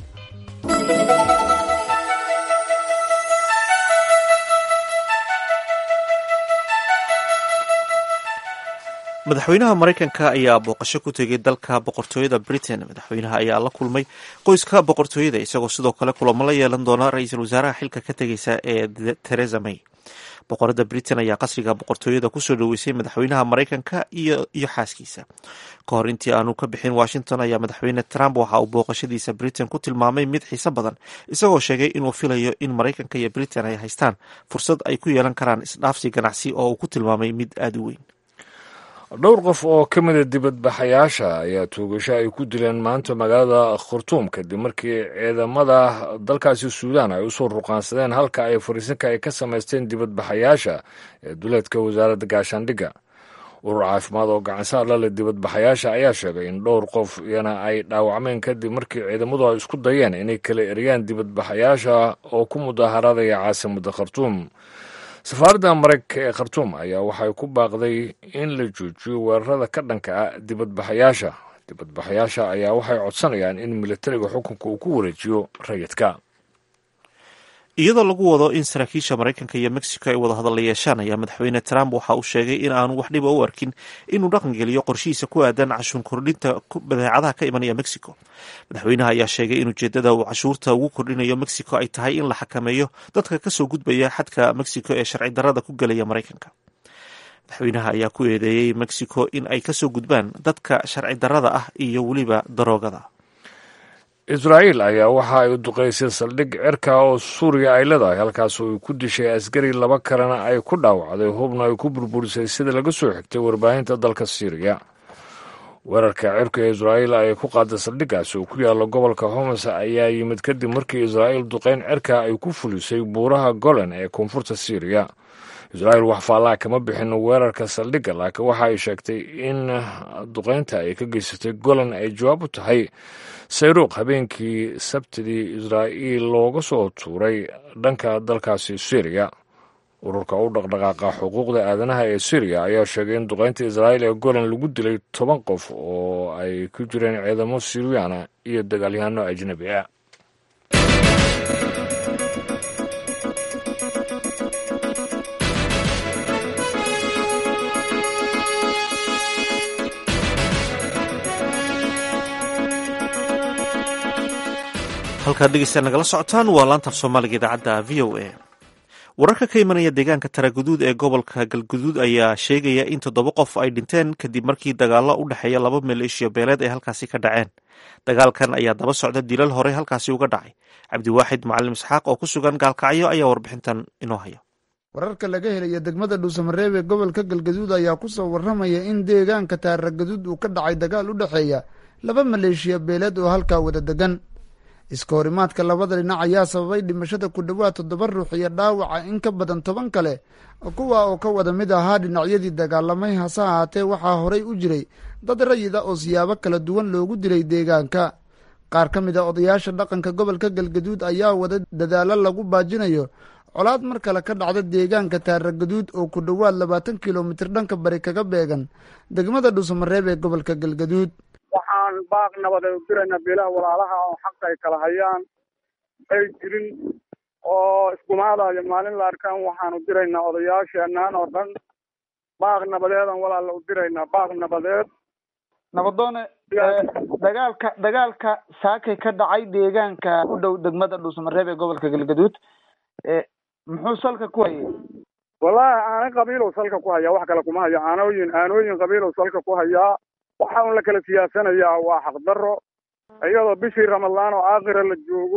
madaxweynaha maraykanka ayaa booqasho ku tegay dalka boqortooyada britain madaxweynaha ayaa la kulmay qoyska boqortooyada isagoo sidoo kale kulamo la yeelan doona ra-iisul wasaaraha xilka ka tegeysa ee teresa may boqorada britain ayaa qasriga boqortooyada kusoo dhoweysay madaxweynaha maraykanka iyo xaaskiisa ka hor intii aanu ka bixin washington ayaa madaxweyne trump waxa uu booqashadiisa britain ku tilmaamay mid xiiso badan isagoo sheegay inuu filayo in maraykanka iyo britain ay haystaan fursad ay ku yeelan karaan isdhaafsi ganacsi oo uu ku tilmaamay mid aada u weyn dhowr qof oo ka mida dibadbaxayaasha ayaa tuugasho ay ku dileen maanta magaalada khartuum kadib markii ciidamada dalkaasi suudaan ay usoo ruqaansadeen halka ay fariisinka ay ka samaysteen dibadbaxayaasha ee duleedka wasaaradda gaashaandhigga urur caafimaad oo gacansaar la leh dibadbaxayaasha ayaa sheegay in dhowr qof iyana ay dhaawacmeen kadib markii ciidamadu ay isku dayeen inay kala eriyaan dibadbaxayaasha oo ku mudaaharadaya caasimadda khartuum safaaradda maraykanka ee khartuum ayaa waxay ku baaqday in la joojiyo weerarada ka dhanka ah dibadbaxayaasha dibadbaxayaasha ayaa waxay codsanayaan in militariga xukunka uu ku wareejiyo rayidka iyadoo lagu wado in saraakiisha maraykanka iyo mexico ay wada hadalla yeeshaan ayaa madaxweyne trump waxa uu sheegay in aanu wax dhiba u arkin inuu dhaqangeliyo qorshihiisa ku aadan cashuur kordhinta badeecadaha ka imanaya mexico madaxweynaha ayaa sheegay in ujeedada uu cashuurta ugu kordhinayo mexico ay tahay in la xakameeyo dadka kasoo gudbaya xadka mexico ee sharci darada ku gelaya maraykanka madaxweynaha ayaa ku eedeeyey mexico in ay kasoo gudbaan dadka sharci darada ah iyo weliba daroogada israa'iil ayaa waxa ay duqaysay saldhig cirka oo suuriya ay leedahay halkaas oo ay ku dishay askari laba kalena ay ku dhaawacday hubna ay ku burburisay sida laga soo xigtay warbaahinta dalka siiriya weerarka cirka ee israa'iil ay ku qaaday saldhiggaas oo ku yaalla gobolka homs ayaa yimid kadib markii israa'iil duqayn cirka ay ku fulisay buuraha golan ee koonfurta siiriya israa'iil wax faallaa kama bixin weerarka saldhigga laakiin waxa ay sheegtay in duqaynta ay ka geysatay golan ay jawaab u tahay sayruuq habeenkii sabtidii israa'iil looga soo tuuray dhanka dalkaasi syriya ururka u dhaqdhaqaaqa xuquuqda aadanaha ee syriya ayaa sheegay in duqaynta israa'iil ee golan lagu dilay toban qof oo ay ku jireen ciidamo siriyana iyo dagaalyahanno ajnabi ah halkaad dhegeystaad nagala socotaan waa laantaaf soomaaliga idaacadda v o a wararka ka imanaya deegaanka taraguduud ee gobolka galguduud ayaa sheegaya in toddoba qof ay dhinteen kadib markii dagaallo u dhexeeya laba maleeshiya beeleed ay halkaasi ka dhaceen dagaalkan ayaa daba socda dilal horey halkaasi uga dhacay cabdiwaaxid macalim isxaaq oo ku sugan gaalkacyo ayaa warbixintan inoo haya wararka laga helaya degmada dhuusamareeb ee gobolka galgaduud ayaa ku soo warramaya in deegaanka taaragaduud uu ka dhacay dagaal u dhexeeya laba maleeshiya beeleed oo halkaa wada degan iska horimaadka labada dhinac ayaa sababay dhimashada ku dhowaad toddoba ruux iyo dhaawaca in ka badan toban kale kuwa oo ka wada mid ahaa dhinacyadii dagaalamay hase ahaatee waxaa horay u jiray dad rayida oo siyaabo kala duwan loogu dilay deegaanka qaar ka mid a odayaasha dhaqanka gobolka galgaduud ayaa wada dadaalo lagu baajinayo colaad mar kale ka dhacda deegaanka taaragaduud oo ku dhowaad labaatan kilomitir dhanka bari kaga beegan degmada dhuusamareeb ee gobolka galgaduud waxaan baaq nabadeed u diraynaa beelaha walaalaha oo xaqa ay kala hayaan ay jirin oo iskumaadayo maalin la arkaan waxaan u diraynaa odayaasheenaan oo dhan baaq nabadeedan walaala u diraynaa baaq nabadeed nabadoone dagaalka dagaalka saakay ka dhacay deegaanka u dhow degmada dhuusamareeb ee gobolka galgaduud muxuu salka ku hayay wallaahi aanay qabiilow salka ku hayaa wax kale kuma hayo aanooyin aanooyin qabiilow salka ku hayaa waxa un la kala siyaasanayaa waa xaqdarro iyadoo bishii ramadaan oo aakhira la joogo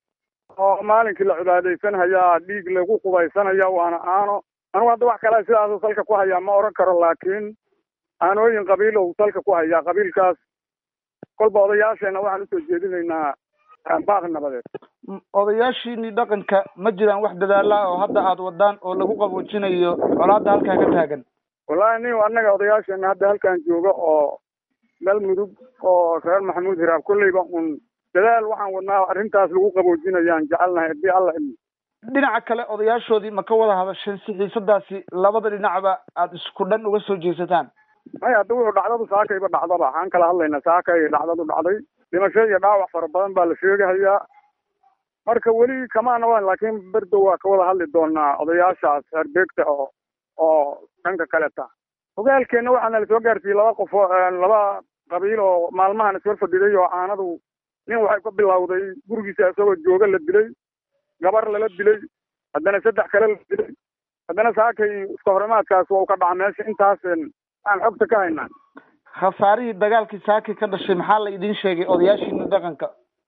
oo maalinkii la cibaadaysan hayaa dhiig lagu qubaysanaya waana aano anugu hadda wax kale sidaasuu salka ku hayaa ma odhan karo laakiin aanooyin qabiilow salka ku hayaa qabiilkaas kolba odayaasheenna waxaan usoo jeedinaynaa baaq nabadeed odayaashiinii dhaqanka ma jiraan wax dadaala oo hadda aada wadaan oo lagu qaboojinayo colaadda halkaa ka taagan wallaahi nin annaga odayaasheena hadda halkan jooga oo meel mudug oo reer maxamuud hiraab kolleyba un dadaal waxaan wadnaa arrintaas lagu qaboojinayaan jecelnahay haddii alla ilmi dhinaca kale odayaashoodii ma ka wada hadasheen si xiisadaasi labada dhinacba aada isku dhan uga soo jeesataan maya hadda wuxuu dhacdadu saakayba dhacdaba waxaan kala hadlaynaa saakay dhacdadu dhacday dhimasho iyo dhaawac fara badan baa la sheegahayaa marka weli kamaana waan laakiin berdo waa ka wada hadli doonaa odayaashaas herbeegta oo oo dhanka kaleta ogaalkeenna waxaana la soo gaarsiiyey laba qof oo laba qabiil oo maalmahan iswar fadhiday oo aanadu nin waxay ka bilowday gurigiisa isagoo jooga la dilay gabar lala dilay haddana saddex kale la dilay haddana saakay iska horimaadkaas waa u ka dhaca meesha intaas aan xogta ka haynaa khasaarihii dagaalkii saaki ka dhashay maxaa la idiin sheegay odayaashiina dhaqanka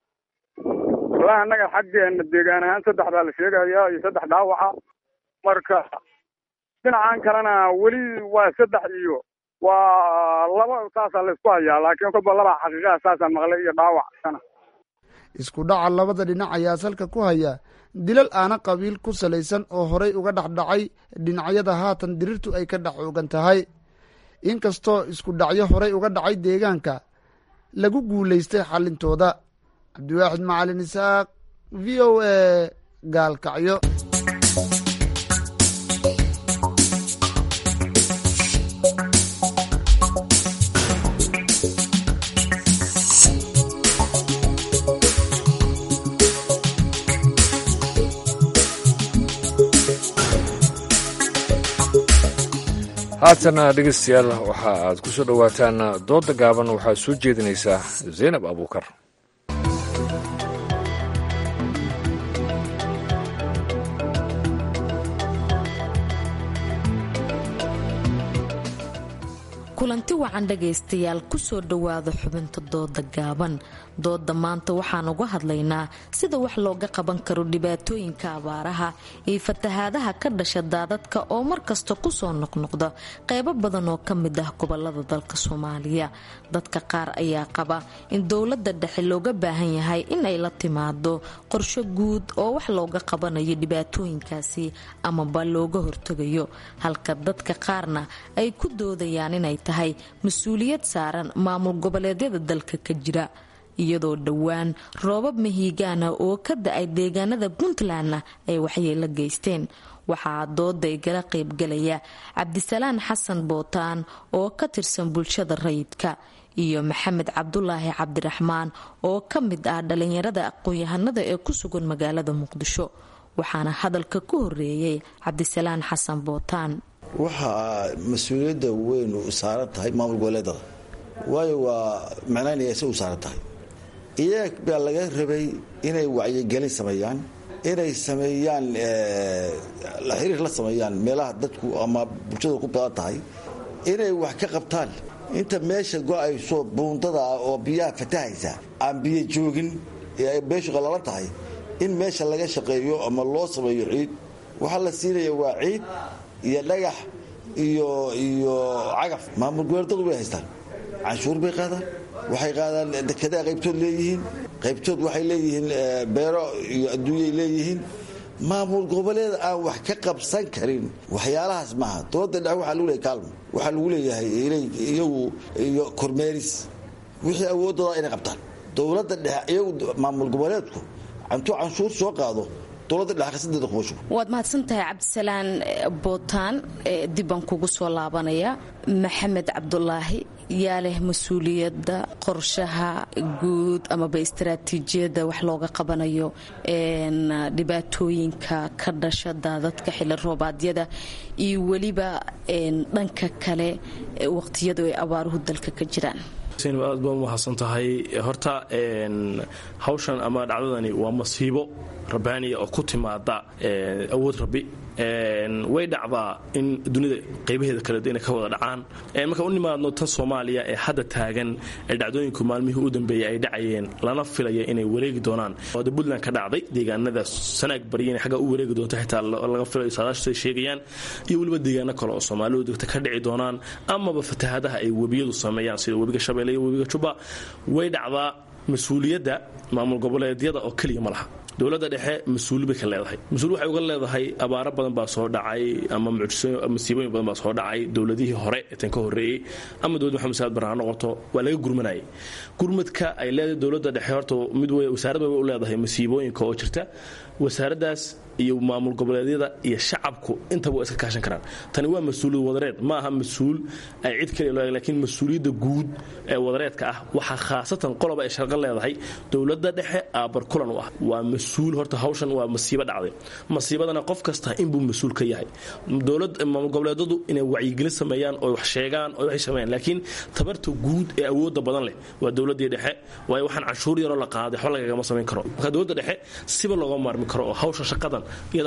wallahi annaga xaggeena deegaan ahaan saddex baa la sheegayaa iyo saddex dhaawaca marka dhinacan kalena weli waa saddex iyo waa laba saasaa laysku hayaa laakiin kolba laba xaqiiqaha saasaan maqlay iyo dhaawac sana isku dhaca labada dhinac ayaa salka ku haya dilal aana qabiil ku salaysan oo horay uga dhexdhacay dhinacyada haatan dirirtu ay ka dhex oogan tahay inkastoo isku dhacyo horay uga dhacay deegaanka lagu guulaystay xallintooda cabdiwaaxid macalin isaaq v o a gaalkacyo haatana dhegeystayaal waxa aad ku soo dhowaataan doodda gaaban waxaa soo jeedinaysaa zaynab abuukar kulanti wacan dhagaystayaal kusoo dhowaada xubinta dooda gaaban dooda maanta waxaan uga hadlaynaa sida wax looga qaban karo dhibaatooyinka abaaraha iyo fatahaadaha ka dhasha daadadka oo markasta kusoo noqnoqda qeybo badan oo ka mid ah gobolada dalka soomaaliya dadka qaar ayaa qaba in dowlada dhexe looga baahan yahay inay la timaado qorsho guud oo wax looga qabanayo dhibaatooyinkaasi amaba looga hortegayo halka dadka qaarna ay ku doodayaan inay tahay mas-uuliyad saaran maamul goboleedyada dalka ka jira iyadoo dhowaan roobab mahiigaana oo ka da-ay deegaanada puntlandna ay waxyeelo geysteen waxaa dooda igala qaybgalaya cabdisalaan xasan bootaan oo ka tirsan bulshada rayidka iyo maxamed cabdulaahi cabdiraxmaan oo ka mid ah dhalinyarada aqoon-yahanada ee ku sugan magaalada muqdisho waxaana hadalka ku horeeyay cabdisalaan xasan bootaan waxaa mas-uuliyadda weyn u saaran tahay maamul goboleedada waayo waa macnaynaya se u saaran tahay iyaga baa laga rabay inay wacyigelin sameeyaan inay sameeyaan la xiriir la sameeyaan meelaha dadku ama bulshada ku badan tahay inay wax ka qabtaan inta meesha go-ayso buundada ah oo biyaha fatahaysa aan biyo joogin ee ay beeshu qallalan tahay in meesha laga shaqeeyo ama loo sameeyo ciid waxaa la siinaya waa ciid iyo dhagax iyo iyo cagaf maamul goboleedadu way haystaan canshuur bay qaadaan waxay qaadaan dekedaa qaybtood leeyihiin qaybtood waxay leeyihiin beero iyo adduunyay leeyihiin maamul goboleed aan wax ka qabsan karin waxyaalahaas maaha dooda dhexe waxaa lagu leeyahay kaalmo waxaa lagu leeyahay iyagu iyo kormeeris wixii awoodooda inay qabtaan dowladda dhexe iyagu maamul goboleedku intuu canshuur soo qaado dowladda dhexe kasadeeda kuma shugo waad mahadsantahay cabdisalaan bootaan dib baan kugu soo laabanaya maxamed cabdulaahi yaa leh mas-uuliyadda qorshaha guud amaba istaraatiijiyadda wax looga qabanayo dhibaatooyinka ka dhasha daadadka xili roobaadyada iyo weliba dhanka kale waqtiyadu ay abaaruhu dalka ka jiraan aad baa umahadsan tahay horta hawshan ama dhacdadani waa masiibo rabbaaniya oo ku timaada awood rabbi way dhacdaa in dunida qaybaheeda kale inay ka wada dhacaan markaan u nimaadno tan soomaaliya ee hadda taagan ee dhacdooyinku maalmihii u dambeeyey ay dhacayeen lana filaya inay wareegi doonaan oode puntland ka dhacday deegaanada sanaag barya inay xagga u wareegi doonto xitaa laga filayo saadaashtu ay sheegayaan iyo weliba deegaano kale oo soomaalidu degta ka dhici doonaan amaba fatahaadaha ay webiyadu sameeyaan sida webiga shabeelle iyo webiga jubba way dhacdaa mas-uuliyadda maamul goboleedyada oo keliya ma laha dowladda dhexe mas-uuli bay ka leedahay mas-uul waxay uga leedahay abaaro badan baa soo dhacay ama masiibooyin badan baa soo dhacay dowladihii hore ee tan ka horreeyey ama dowladda maxamed saad barre ha noqoto waa laga gurmanayay gurmadka ay leedahay dowladda dhexe horta mid wey wasaarad bay u leedahay masiibooyinka oo jirta wasaaraddaas iyo maamul goboleedyada iyo shacabku intaba waa iska kaashan karaan tani waa mas-uuliyad wadareed ma aha mas-uul ay cid kale laakiin mas-uuliyadda guud ee wadareedka ah waxaa khaasatan qoloba ay sharqo leedahay dowladda dhexe aabar kulan u ah waa mas-uul horta hawshan waa masiibo dhacday masiibadana qof kasta inbuu mas-uul ka yahay dowlad maamul goboleedadu inay wacyigelin sameeyaan oo wax sheegaan oo waxay sameeyaan laakiin tabarta guud ee awoodda badan leh waa dowladdii dhexe waayo waxaan canshuur yaroo la qaaday waxba lagagama samayn karo marka dowladda dhexe siba looga maarmi karo oo hawsha shaqadan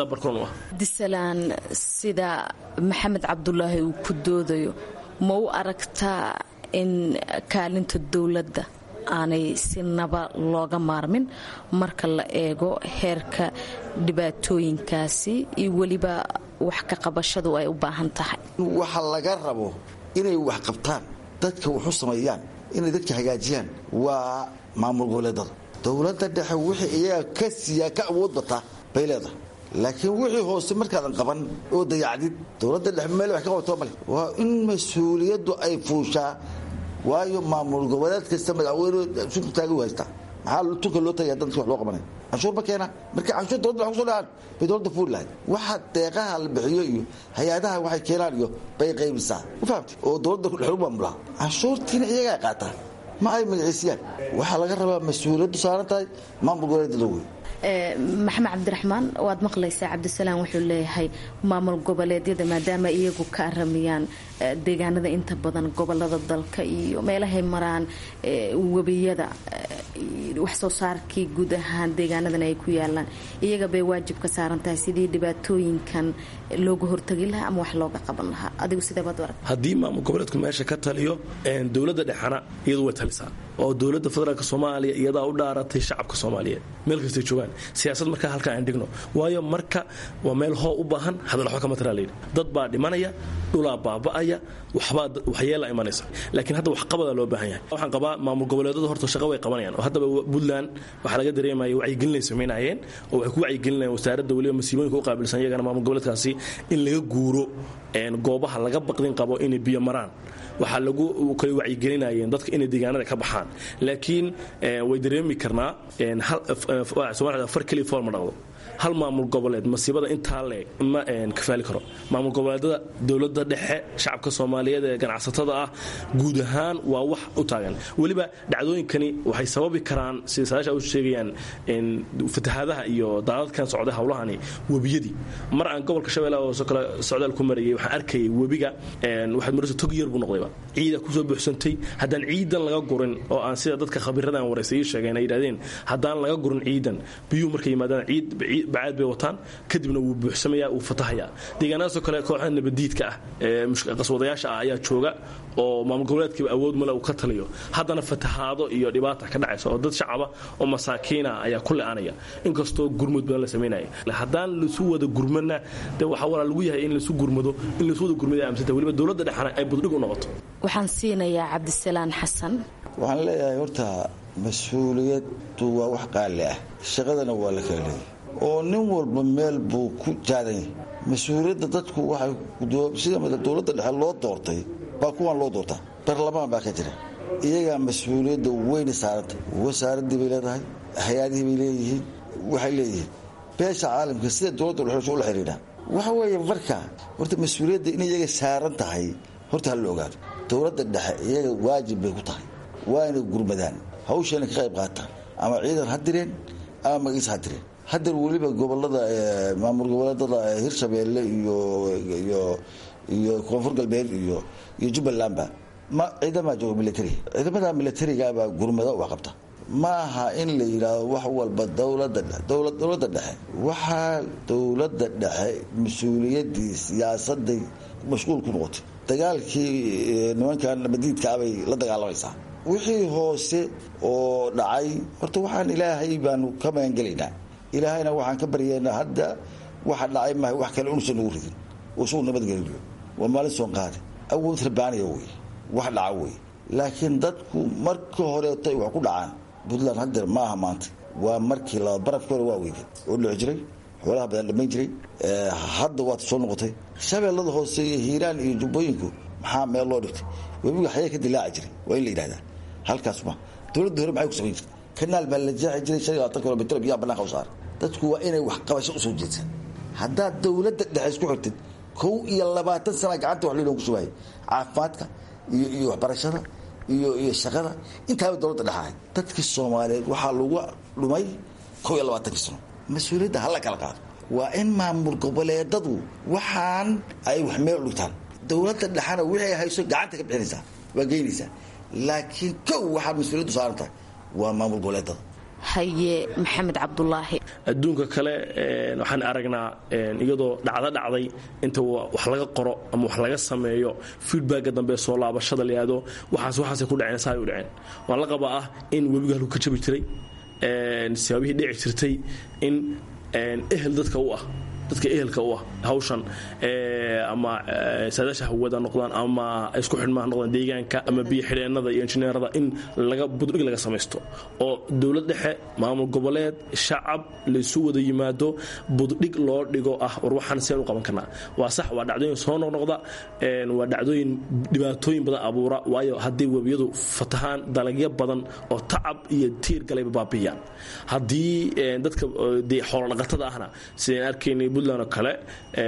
disalaan sida maxamed cabdulaahi uu ku doodayo ma u aragtaa in kaalinta dowladda aanay si naba looga maarmin marka la eego heerka dhibaatooyinkaasi iyo weliba wax ka qabashadu ay u baahan tahay waxa laga rabo inay wax qabtaan dadka waxu sameeyaan inay dadka hagaajiyaan waa maamul goboleedada dowladda dhexe wixii iyaga ka siiyaa ka awood bataa bay leedahay laakiin wixii hoose markaadan qaban oo dayacdid dowladda dhexe meel wax ka qabato male waa in mas-uuliyaddu ay fuushaa waayo maamul goboleed kasta madaxweyne sunta taagi u haystaa maxaa tunka loo tagaya dadka wax loo qabanaya canshuur ma keena marka canshuur dowladda wax kusoo dhahaan bay dowladda fuuli lahayd waxa deeqaha la bixiyo iyo hay-adaha waxay keenaan iyo bay qaybisaa ma fahamti oo dowladda dhexu maamulaha canshuurtiina iyagaa qaataa ma ay magaciisiyaan waxaa laga rabaa mas-uuliyaddu saaran tahay maamul goboleedyada wey maxamed cabdiraxmaan waad maqlaysaa cabdisalaam wuxuu leeyahay maamul goboleedyada maadaama iyagu ka aramiyaan deegaanada inta badan gobolada dalka iyo meelahay maraan webiyada wax soo saarkii guud ahaan deegaanadan ay ku yaalaan iyaga bay waajib ka saaran tahay sidii dhibaatooyinkan looga hortagi lahaa ama wax looga qaban lahaa adigu sideebaad arag haddii maamul goboleedku meesha ka taliyo dowladda dhexana iyadu way talisaa oo dowladda federaalk soomaaliya iyadaa u dhaaratay shacabka soomaaliyeed meel kastay joogaan siyaasad markaa halkaa aan dhigno waayo marka waa meel hoo u baahan hadal waxba kama taraa layidhi dad baa dhimanaya dhulaa baaba'aya waxbaa waxyeela imanaysa laakiin hadda waxqabadaa loo baahan yahay waxaan qabaa maamul goboleedada horta shaqa way qabanayaan oo haddaba puntland waxaa laga dareemaya wacyigelinay samaynayeen oo waxay ku wacyigelinayaan wasaaradda weliba masiibooyinka u qaabilsan iyagana maamul goboleedkaasi in laga guuro goobaha laga baqdin qabo inay biyo maraan waxaa lagu kale wacyigelinayeen dadka inay deegaanada ka baxaan laakiin way dareemi karnaa somalida far keliya fool ma dhaqdo hal maamul goboleed masiibada intaa leeg ma kafaali karo maamul goboleedada dowladda dhexe shacabka soomaaliyeed ee ganacsatada ah guud ahaan waa wax u taagan weliba dhacdooyinkani waxay sababi karaan sida saadaasha u sheegayaan fatahaadaha iyo daadadkan socday howlahani webiyadii mar aan gobolka shabeellaha hoose kale socdaal ku marayay waxaan arkayay webiga waxaad maraysa tog yar buu noqdayba ciida kusoo buuxsantay haddaan ciidan laga gurin oo aan sida dadka khabiiradan waraysay sheegeen ay yidhahdeen haddaan laga gurin ciidan biyuhu markay yimaadaan ciid bacaad bay wataan kadibna wuu buuxsamayaa wuu fatahayaa deegaanadaasoo kale kooxaha nabadiidka ah ee qaswadayaasha ah ayaa jooga oo maamul goboleedkiiba awood male uu ka taliyo haddana fatahaado iyo dhibaata ka dhacaysa oo dad shacaba oo masaakiina ayaa ku le-anaya inkastoo gurmud badan la samaynaya haddaan lasu wada gurmana de waxaa walaa lagu yahay in lasu gurmado in lasu wada gurmada aamsanta weliba dowladda dhexana ay buddhig u noqoto waxaan siinayaa cabdisalaan xasan waxaan leeyahay horta mas-uuliyaddu waa wax qaali ah shaqadana waa la kala leeyahy oo nin walba meel buu ku jaadan yahay mas-uuliyadda dadku waxay sida dowladda dhexe loo doortay baa kuwan loo doortaa baarlamaan baa ka jira iyagaa mas-uuliyadda weyna saaranta wasaaraddii bay leedahay hay-adihii bay leeyihiin waxay leeyihiin beesha caalamka sida dowladda dhuxusha ula xidhiidhaan waxa weeye marka horta mas-uuliyadda in iyaga saaran tahay horta hala ogaado dowladda dhexe iyaga waajib bay ku tahay waa inay gurmadaan hawshana ka qayb qaataan ama ciidan ha direen ama magiis ha direen hadeer weliba gobolada maamul goboleedada hirshabeelle iyo iyo koonfur galbeed iyo iyo jubbalandba ma ciidama jooga military ciidamada militarigaabaa gurmada wax qabta ma aha in la yidhaahdo wax walba dowlada dowladda dhexe waxaa dowladda dhexe mas-uuliyadii siyaasaday mashquul ku noqotay dagaalkii nimankan nabadiidkaabay la dagaalamaysaa wixii hoose oo dhacay horta waxaan ilaahay baanu ka magangelaynaa ilaahayna waxaan ka baryaynaa hadda waxa dhacay maha wax kale unusan nagu ridin usugu nabadgeliyo waa maalin soon qaade awood rabaaniya wey wax dhaca wey laakiin dadku marka horeeto ay wax ku dhacaan puntland hadeer ma aha maanta waa markii laba barafki hore waa weyde oo dhici jiray xoolaha badan dhammayn jiray hadda waata soo noqotay shabeellada hoose iyo hiiraan iyo jubbooyinku maxaa meel loo dhigtay webiga xayaa ka dilaaci jiray waa in la yidhahdaa halkaas ma dowladda hore maxay ku samayn jirtay kanaal baa la jeexi jiray shan iyo labaatan kilomitr biyaha bananka u saara dadku waa inay wax qabasho usoo jeedsan haddaad dowladda dhexe isku xirtid kow iyo labaatan sana gacanta wax liilon ku shubaayay caafimaadka iyo iyo waxbarashada iyo iyo shaqada intaaba dowladda dhexahay dadkii soomaaliyeed waxaa lagu dhumay kow iyo labaatankii sano mas-uuliyadda hala kala qaado waa in maamul goboleedadu waxaan ay wax meel dhigtaan dowladda dhexana wixii hayso gacanta ka bixinaysaa waa geynaysaa laakiin kow waxaad mas-uuliyaddu saaran tahay waa maamul goboleedada haye maxamed cabdulaahi adduunka kale waxaan aragnaa iyadoo dhacdo dhacday inta wax laga qoro ama wax laga sameeyo feedbacka dambe soo laabashada la yihahdo waxaas waxaasay ku dhaceen saay u dhaceen waan la qabaa ah in webiga halku ka jabi jiray sibaabihii dhici jirtay in ehel dadka u ah dadka ehelka u ah hawshan ama saadaasha hawada noqdaan ama isku xidhmaha noqdaan deegaanka ama biyo xidheennada iyo injineerada in laga buddhig laga samaysto oo dowlad dhexe maamul goboleed shacab laysu wada yimaado buddhig loo dhigo ah war waxaan seen u qaban karnaa waa sax waa dhacdooyin soo noqnoqda waa dhacdooyin dhibaatooyin badan abuura waayo haddii webiyadu fatahaan dalagyo badan oo tacab iyo tiir galayba baabiyaan haddii dadka xoolodhaqatada ahna sideen arkaynay puntland oo kale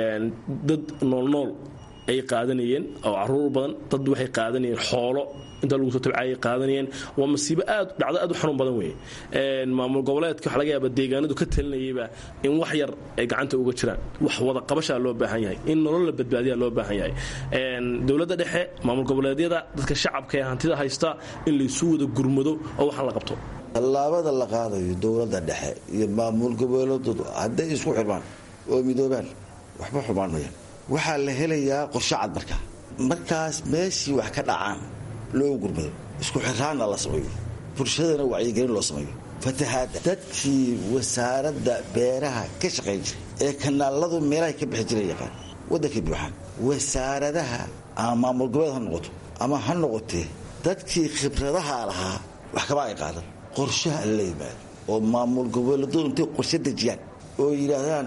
dad noolnool ay qaadanayeen oo caruur badan dad waxay qaadanayeen xoolo inta lagu soo tabcayay qaadanayeen waa masiibo aad dhacdo aad u xanuun badan weeye maamul goboleedka waxa laga yaaba deegaanadu ka talinayayba in wax yar ay gacanta uga jiraan wax wada qabashaa loo baahan yahay in nolol la badbaadiyaa loo baahan yahay dowladda dhexe maamul goboleedyada dadka shacabka ee hantida haysta in laysu wada gurmado oo waxaan la qabto tallaabada la qaadayo dowladda dhexe iyo maamul goboleedadu hadday isku xirmaan oo midoobaan waxba xumaan mayaan waxaa la helayaa qorshe cad markaa markaas meeshii wax ka dhacaan loo gurmado isku xiraanna la sameeyo bulshadana wacyigelin loo sameeyo fatahaadda dadkii wasaaradda beeraha ka shaqayn jiray ee kanaaladu meelahay ka bixi jiray yaqaan waddankay buuxaan wasaaradaha ama maamul goboleed ha noqoto ama ha noqotee dadkii khibradaha lahaa wax kama ay qaadan qorshaha la yimaado oo maamul goboleedu intay qorshe dejiyaan oo yidhaahdaan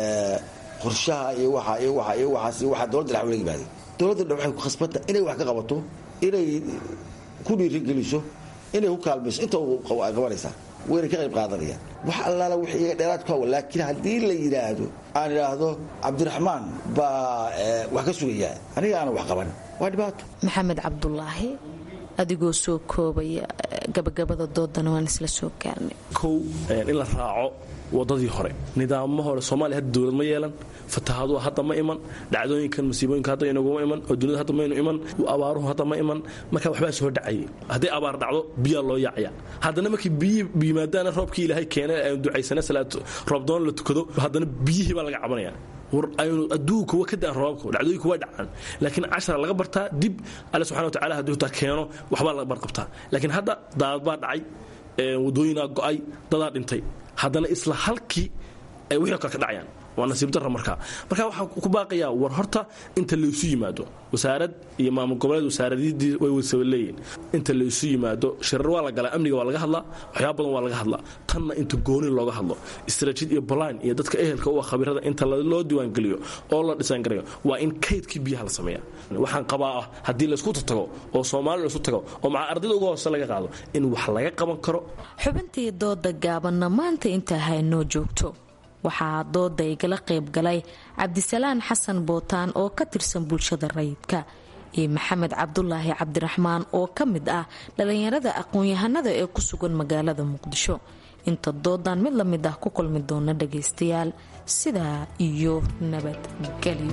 qorshaha iyo waa iyo waa iyo waaas iyo waxaa dowladda dhex ula yimaada dowladda dhex waxay ku khasbanta inay wax ka qabato inay ku dhiirigeliso inay ku kaalmayso inta qabanaysaa wayna ka qayb qaadanayaan wax allaala wix iyaga dheeraad ku hawa laakiin haddii la yidhaahdo aan idhaahdo cabdiraxmaan baa wax ka sugayaa aniga aanan wax qaban waa dhibaato maxamed cabdulaahi adigoo soo koobaya gabagabada doodana waan isla soo gaarnay kow in la raaco wadadii hore nidaamo hore soomaaliya hadda dowlad ma yeelan fatahaaduhu hadda ma iman dhacdooyinkan masiibooyinka hadda inaguma iman oo dunida hadda maynu iman abaaruhu hadda ma iman marka waxbaa soo dhacayay hadday abaar dhacdo biyaa loo yaacaya haddana markii biyi yimaadaana roobkii ilaahay keenay aynu ducaysana salaad roobdoon la tukado haddana biyihii baa laga cabanaya war aynu adduunka wa ka daan roobabka dhacdooyinka waa dhacaan laakiin cashara laga bartaa dib alle subxana wa tacala hadduu taa keeno waxbaa laga barqabtaa laakiin hadda daadad baa dhacay wadooyinaa go'ay dadaa dhintay haddana isla halkii ay wixii kale ka dhacayaan waa nasiib darra markaa marka waxaa ku baaqayaa war horta inta laysu yimaado wasaarad iyo maamul goboleed wasaaradidii way wasaba leeyihin inta laysu yimaado shirar waa la galaa amniga waa laga hadlaa waxyaaba badan waa laga hadlaa tanna inta gooni looga hadlo istaraatiid iyo balaan iyo dadka ehelka u ah khabirada inta loo diiwaangeliyo oo la dhisaangarayo waa in kaydkii biyaha la sameeya waxaan qabaa ah haddii laysku tago oo soomaali laysu tago oo maca ardayda uga hoose laga qaado in wax laga qaban karo xubintii dooda gaabanna maanta intaa haynoo joogto waxaa dooda igala qayb galay cabdisalaan xasan bootaan oo ka tirsan bulshada rayidka iyo maxamed cabdulaahi cabdiraxmaan oo ka mid ah dhallinyarada aqoon-yahanada ee ku sugan magaalada muqdisho inta doodan mid lamid ah ku kulmi doona dhagaystayaal sidaa iyo nabadgelyo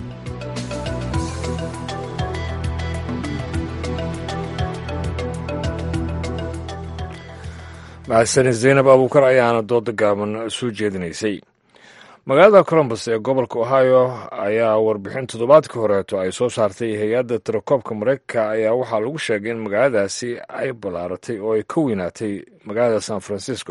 mahadsanid zaynab abuukar ayaana dooda gaaban soo jeedinaysay magaalada colombus ee gobolka ohio ayaa warbixin toddobaadkii horeeto ay soo saartay hay-adda tirakoobka mareykanka ayaa waxaa lagu sheegay in magaaladaasi ay ballaaratay oo ay ka weynaatay magaalada san francisco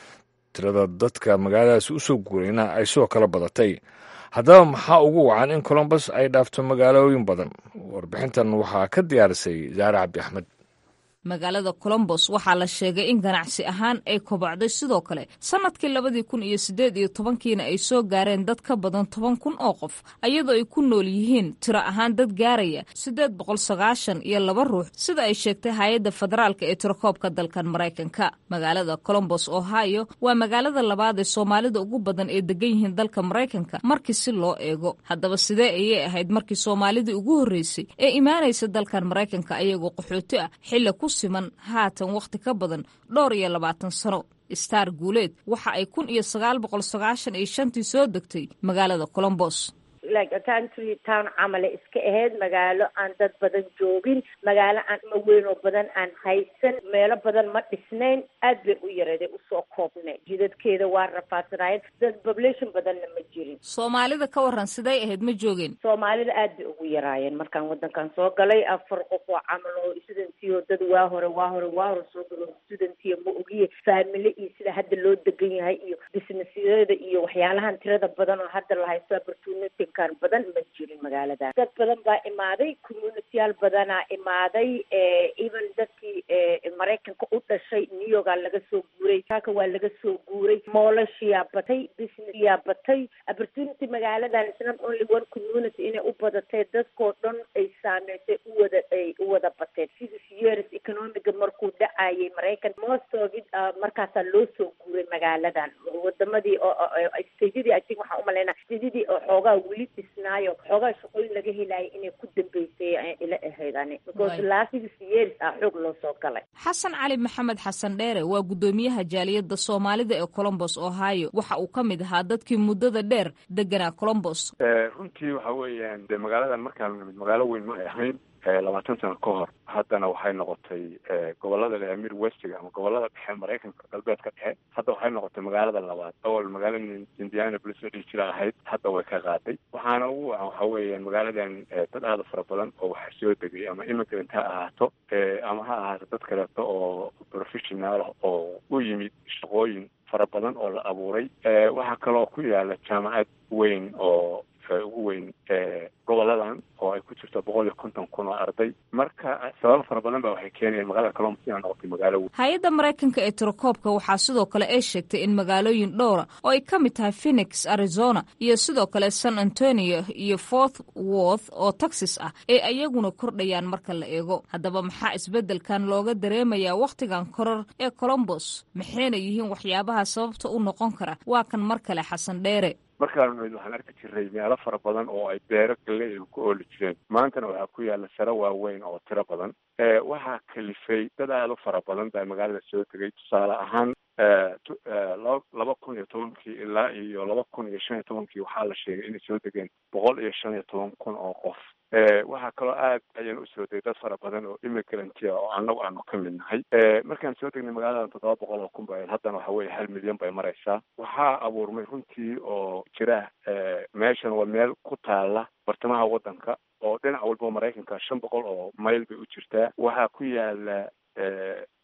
tirada dadka magaaladaasi u soo guurayna ay sidoo kale badatay haddaba maxaa ugu wacan in colombus ay dhaafto magaalooyin badan warbixintan waxaa ka diyaarisay zaare cabdi axmed magaalada colombos waxaa la sheegay in ganacsi ahaan ay kobacday sidoo kale sannadkii labadii kun iyo siddeed iyo tobankiina ay soo gaareen dad ka badan toban kun oo qof iyadoo ay ku nool yihiin tiro ahaan dad gaaraya siddeed boqol sagaashan iyo laba ruux sida ay sheegtay hay-adda federaalka ee tirakoobka dalkan maraykanka magaalada colombos ohio waa magaalada labaad ee soomaalida ugu badan ee degan yihiin dalka maraykanka markii si loo eego haddaba sidee ayay ahayd markii soomaalidii ugu horreysay ee imaanaysa dalkan maraykanka ayagoo qaxooti ah xilli ku siman haatan wakhti ka badan dhowr iyo labaatan sano star guuleed waxa ay kun iyo sagaal boqol sagaashan iyo shantii soo degtay magaalada colombos like country town camale iska ahayd magaalo aan dad badan joogin magaalo aan ma weyn oo badan aan haysan meelo badan ma dhisnayn aad bay u yareeday usoo koobnay jidadkeeda waa rafaadsanaayeen dad population badanna ma jirin soomaalida ka waran siday ahayd ma joogeen soomaalida aad bay ugu yaraayeen markaan wadankan soo galay afar qof oo camal oo studentiyo dad waa hore waa hore waa hore soo galo studentiyo ma ogiye faamile iyo sida hadda loo degan yahay iyo businessyada iyo waxyaalahan tirada badan oo hadda la haysto opportunity badan ma jirin magaalada dad badan baa imaaday communitiyaal badanaa imaaday even dadkii maraykanka u dhashay new yorkaa laga soo guuray kaaka waa laga soo guuray moolashiyaa batay businessyaa batay opportunity magaaladan is not only one community inay u badatay dadkoo dhan ay saameysay uwada ay u wada bateen six years economiga markuu dhacayay maraykan most of it markaasaa loo soo guuray magaaladan wadamadii statedii i think waxaan umalaynaa statedii oo xoogaa weli dhisnaayo xoogaa shaqooyin laga helaayay inay ku dambeysay ila ahayd ani because last six years ah xoog loo soo galay xasan cali maxamed xasan dheere waa guddoomiyaha jaaliyadda soomaalida ee colombos ohio waxa uu ka mid ahaa dadkii muddada dheer deganaa colombos runtii waxa weeyaan dee magaaladan markaan nimid magaalo weyn ma ay ahayn labaatan sano ka hor haddana waxay noqotay gobolada le amir westiga ama gobolada dhexe maraykanka galbeedka dhexe hadda waxay noqotay magaalada labaad awal magaalada indiana bolis oo dhihi jira ahayd hadda way ka qaaday waxaana ugu wacan waxa weeyaan magaaladan dad aada fara badan oo waxa soo degay ama immigrant ha ahaato ama ha ahaato dad kaleeto oo professional oo u yimid shaqooyin fara badan oo la abuuray waxaa kaloo ku yaala jaamacad weyn oo ugu weyn goboladan oo ay ku jirto boqol iyo konton kun oo arday marka sababo fara badan ba waxay keenayaan magaalada colombos inaa noqotay magaalo weyn hay-adda maraykanka ee tirakoobka waxaa sidoo kale ay sheegtay in magaalooyin dhowra oo ay ka mid tahay phoenix arizona iyo sidoo kale san antonio iyo fort worth oo texas ah ee ayaguna kordhayaan marka la eego haddaba maxaa isbeddelkan looga dareemayaa wakhtigan koror ee colombos maxayna yihiin waxyaabaha sababta u noqon kara waa kan mar kale xasan dheere markaan nimid waxaan arki jiray meelo fara badan oo ay beero galley ku ooli jireen maantana waxaa ku yaala sare waaweyn oo tiro badan waxaa kalifay dad aada u fara badan baa magaalada soo tegay tusaale ahaan laba kun iyo tobankii ilaa iyo laba kun iyo shan iyo tobankii waxaa la sheegay inay soo degeen boqol iyo shan iyo toban kun oo qof waxaa kaloo aad ayaan usoo degay dad fara badan oo immigrantia oo annagu aanu ka mid nahay markaan soo degnay magaaladan toddoba boqol oo kun ba haddana waxa weye hal milyan bay maraysaa waxaa abuurmay runtii oo jira meeshan waa meel ku taala bartamaha waddanka oo dhinac walba maraykanka shan boqol oo mayl bay u jirtaa waxaa ku yaala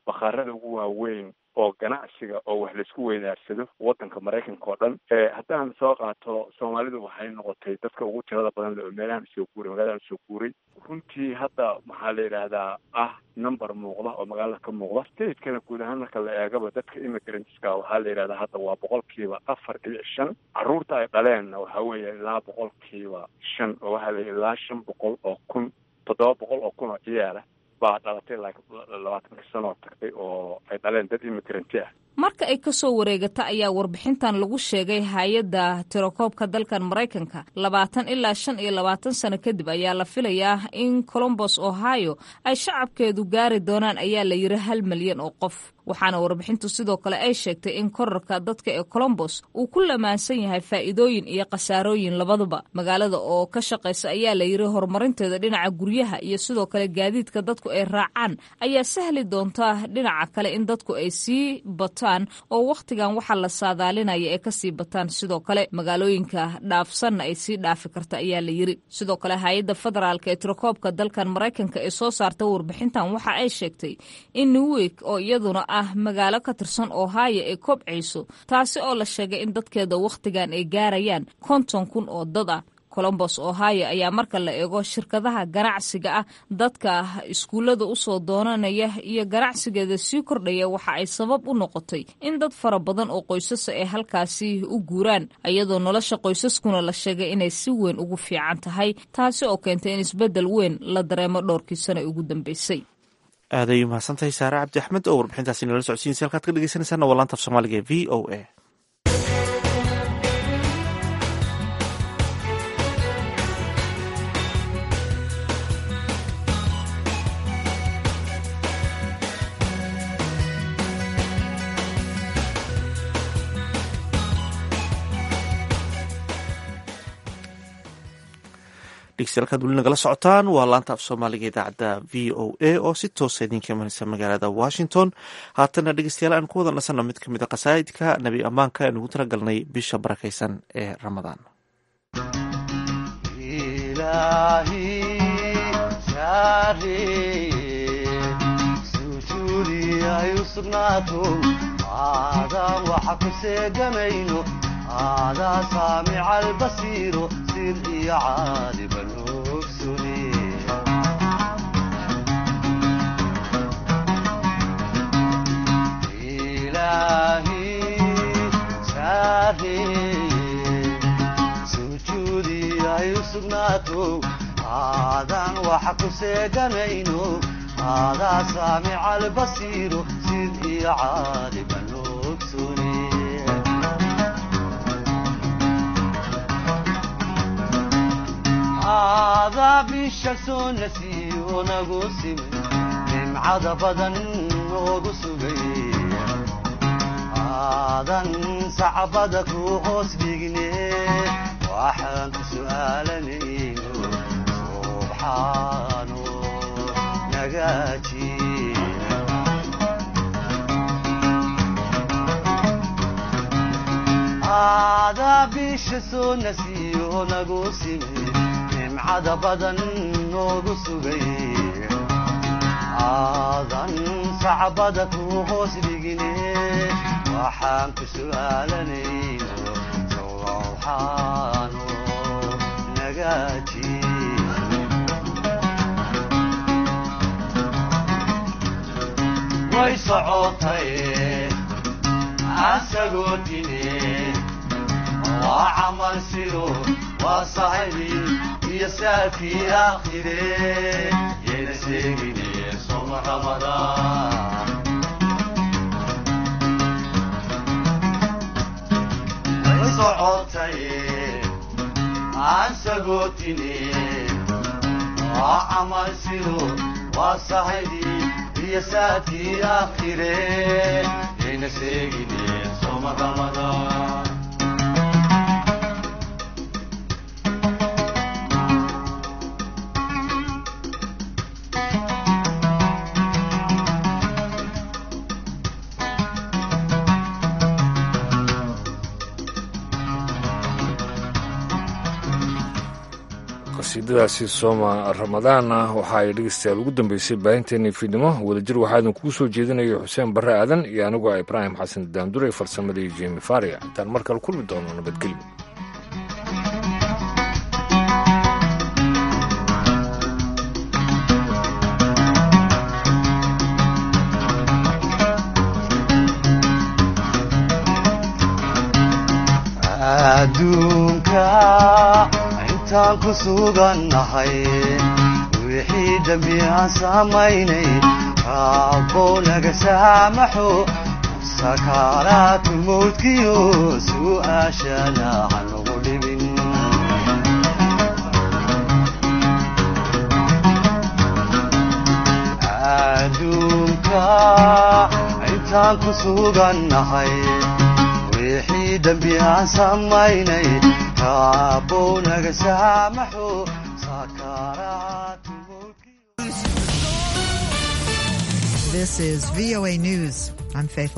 bakhaarada ugu waaweyn oo ganacsiga oo wax laisku weydaarsado waddanka maraykanka oo dhan haddaan soo qaato soomaalidu waxay noqotay dadka ugu tirada badan le oo meelahan soo guuray magaladan soo guuray runtii hadda maxaa la yidhaahdaa ah number muuqda oo magaalada ka muuqda stateskana guud ahaan marka la eegaba dadka immigrantska waxaa la yidhahdaa hadda waa boqolkiiba afar dhibic shan carruurta ay dhaleenna waxaa weeye ilaa boqolkiiba shan oo waxaa la ilaa shan boqol oo kun toddoba boqol oo kun oo ciyaala baa dhalatay labaatanka sanoo tagtay oo ay dhaleen dad immigranti ah marka ay ka soo wareegata ayaa warbixintan lagu sheegay hay-adda tirokoobka dalkan maraykanka labaatan ilaa shan iyo labaatan sano kadib ayaa la filayaa in colombos ohio ay shacabkeedu gaari doonaan ayaa la yiri hal milyan oo qof waxaana warbixintu sidoo kale ay sheegtay in korarka dadka ee colombos uu ku lamaansan yahay faa'iidooyin iyo khasaarooyin labaduba magaalada oo ka shaqaysa ayaa la yiri horumarinteeda dhinaca guryaha iyo sidoo kale gaadiidka dadku ay raacaan ayaa sahli doonta dhinaca kale in dadku ay sii bataan oo wakhtigan waxaa la saadaalinaya ee kasii bataan sidoo kale magaalooyinka dhaafsanna ay sii dhaafi karta ayaa la yiri sidoo kale hay-adda federaalk ee tirokoobka dalkan maraykanka ee soo saarta warbixintan waxa ay sheegtay in newwik oo iyaduna ah magaalo ka tirsan ohio ay kobcayso taasi oo la sheegay in dadkeeda wakhtigan ay gaarayaan konton kun oo dad ah colombos ohio ayaa marka la eego shirkadaha ganacsiga ah dadka iskuullada usoo doonanaya iyo ganacsigeeda sii kordhaya waxa ay sabab u noqotay in dad fara badan oo qoysasa ay halkaasi u guuraan iyadoo nolosha qoysaskuna la sheegay inay si weyn ugu fiican tahay taasi oo keentay in isbeddel weyn la dareemo dhowrkii sano ugu dambeysay aaday umahadsantahay saare cabdi axmed oo warbixintaasi nala socodsiinaysa halkaad ka dhegeysanaysaana waa laanta af soomaaliga ee v o a dhegeystayaal weli nagala socotaan waa laanta af soomaaliga idaacadda v o a oo si toosa idinka imanaysa magaalada washington haatana dhegeystayaal aan ku wada nasanno mid ka mid a qasaa'idka nebi ammaanka aan ugu tala galnay bisha barakaysan ee ramadaan هذا سامع البصير سر يا عالم الأكسري إلهي شاهي سجودي يسناتو هذا وحق سيقنينو هذا سامع البصير سر يا عالم الأكسري هذا بالشمس نسيو نقسم نمعد بدن نقسمي هذا صعبدك وقوس بيقني واحد سؤالني سبحانه نقاتي هذا بالشمس نسيو نقسمي nimcada badan noogu sugay aadan sacbada ku hoos dhigine waxaan ku su'aalanayno sawrawxaano nagaaji way socotay asagoo dine waa camal sido waa saxibii يسافي آخره ينسيني صوم رمضان صعوتي عن سقوتني وعمل سيرو وصحيدي يسافي آخره ينسيني صوم رمضان qasiidadaasi sooma ramadaana waxa ay dhegeystayaal ugu dambeysay baahinteennii fiidnimo wadajir waxaa idinkugu soo jeedinaya xuseen barre aadan iyo anigu a ibraahim xasan daandure farsamadii jemi faria intaan mar kale kulmi doono nabadgelyo adduunka intaan ku sugannahay wixii dembi aan samaynay raabbow naga saamaxo sakaaraatu mawdkiyo su'aashana hanugu dhibin adduunka intaan ku sugannahay wixii dembi aan samaynay raabbow naga saamaxo This is VOA News. I'm Faith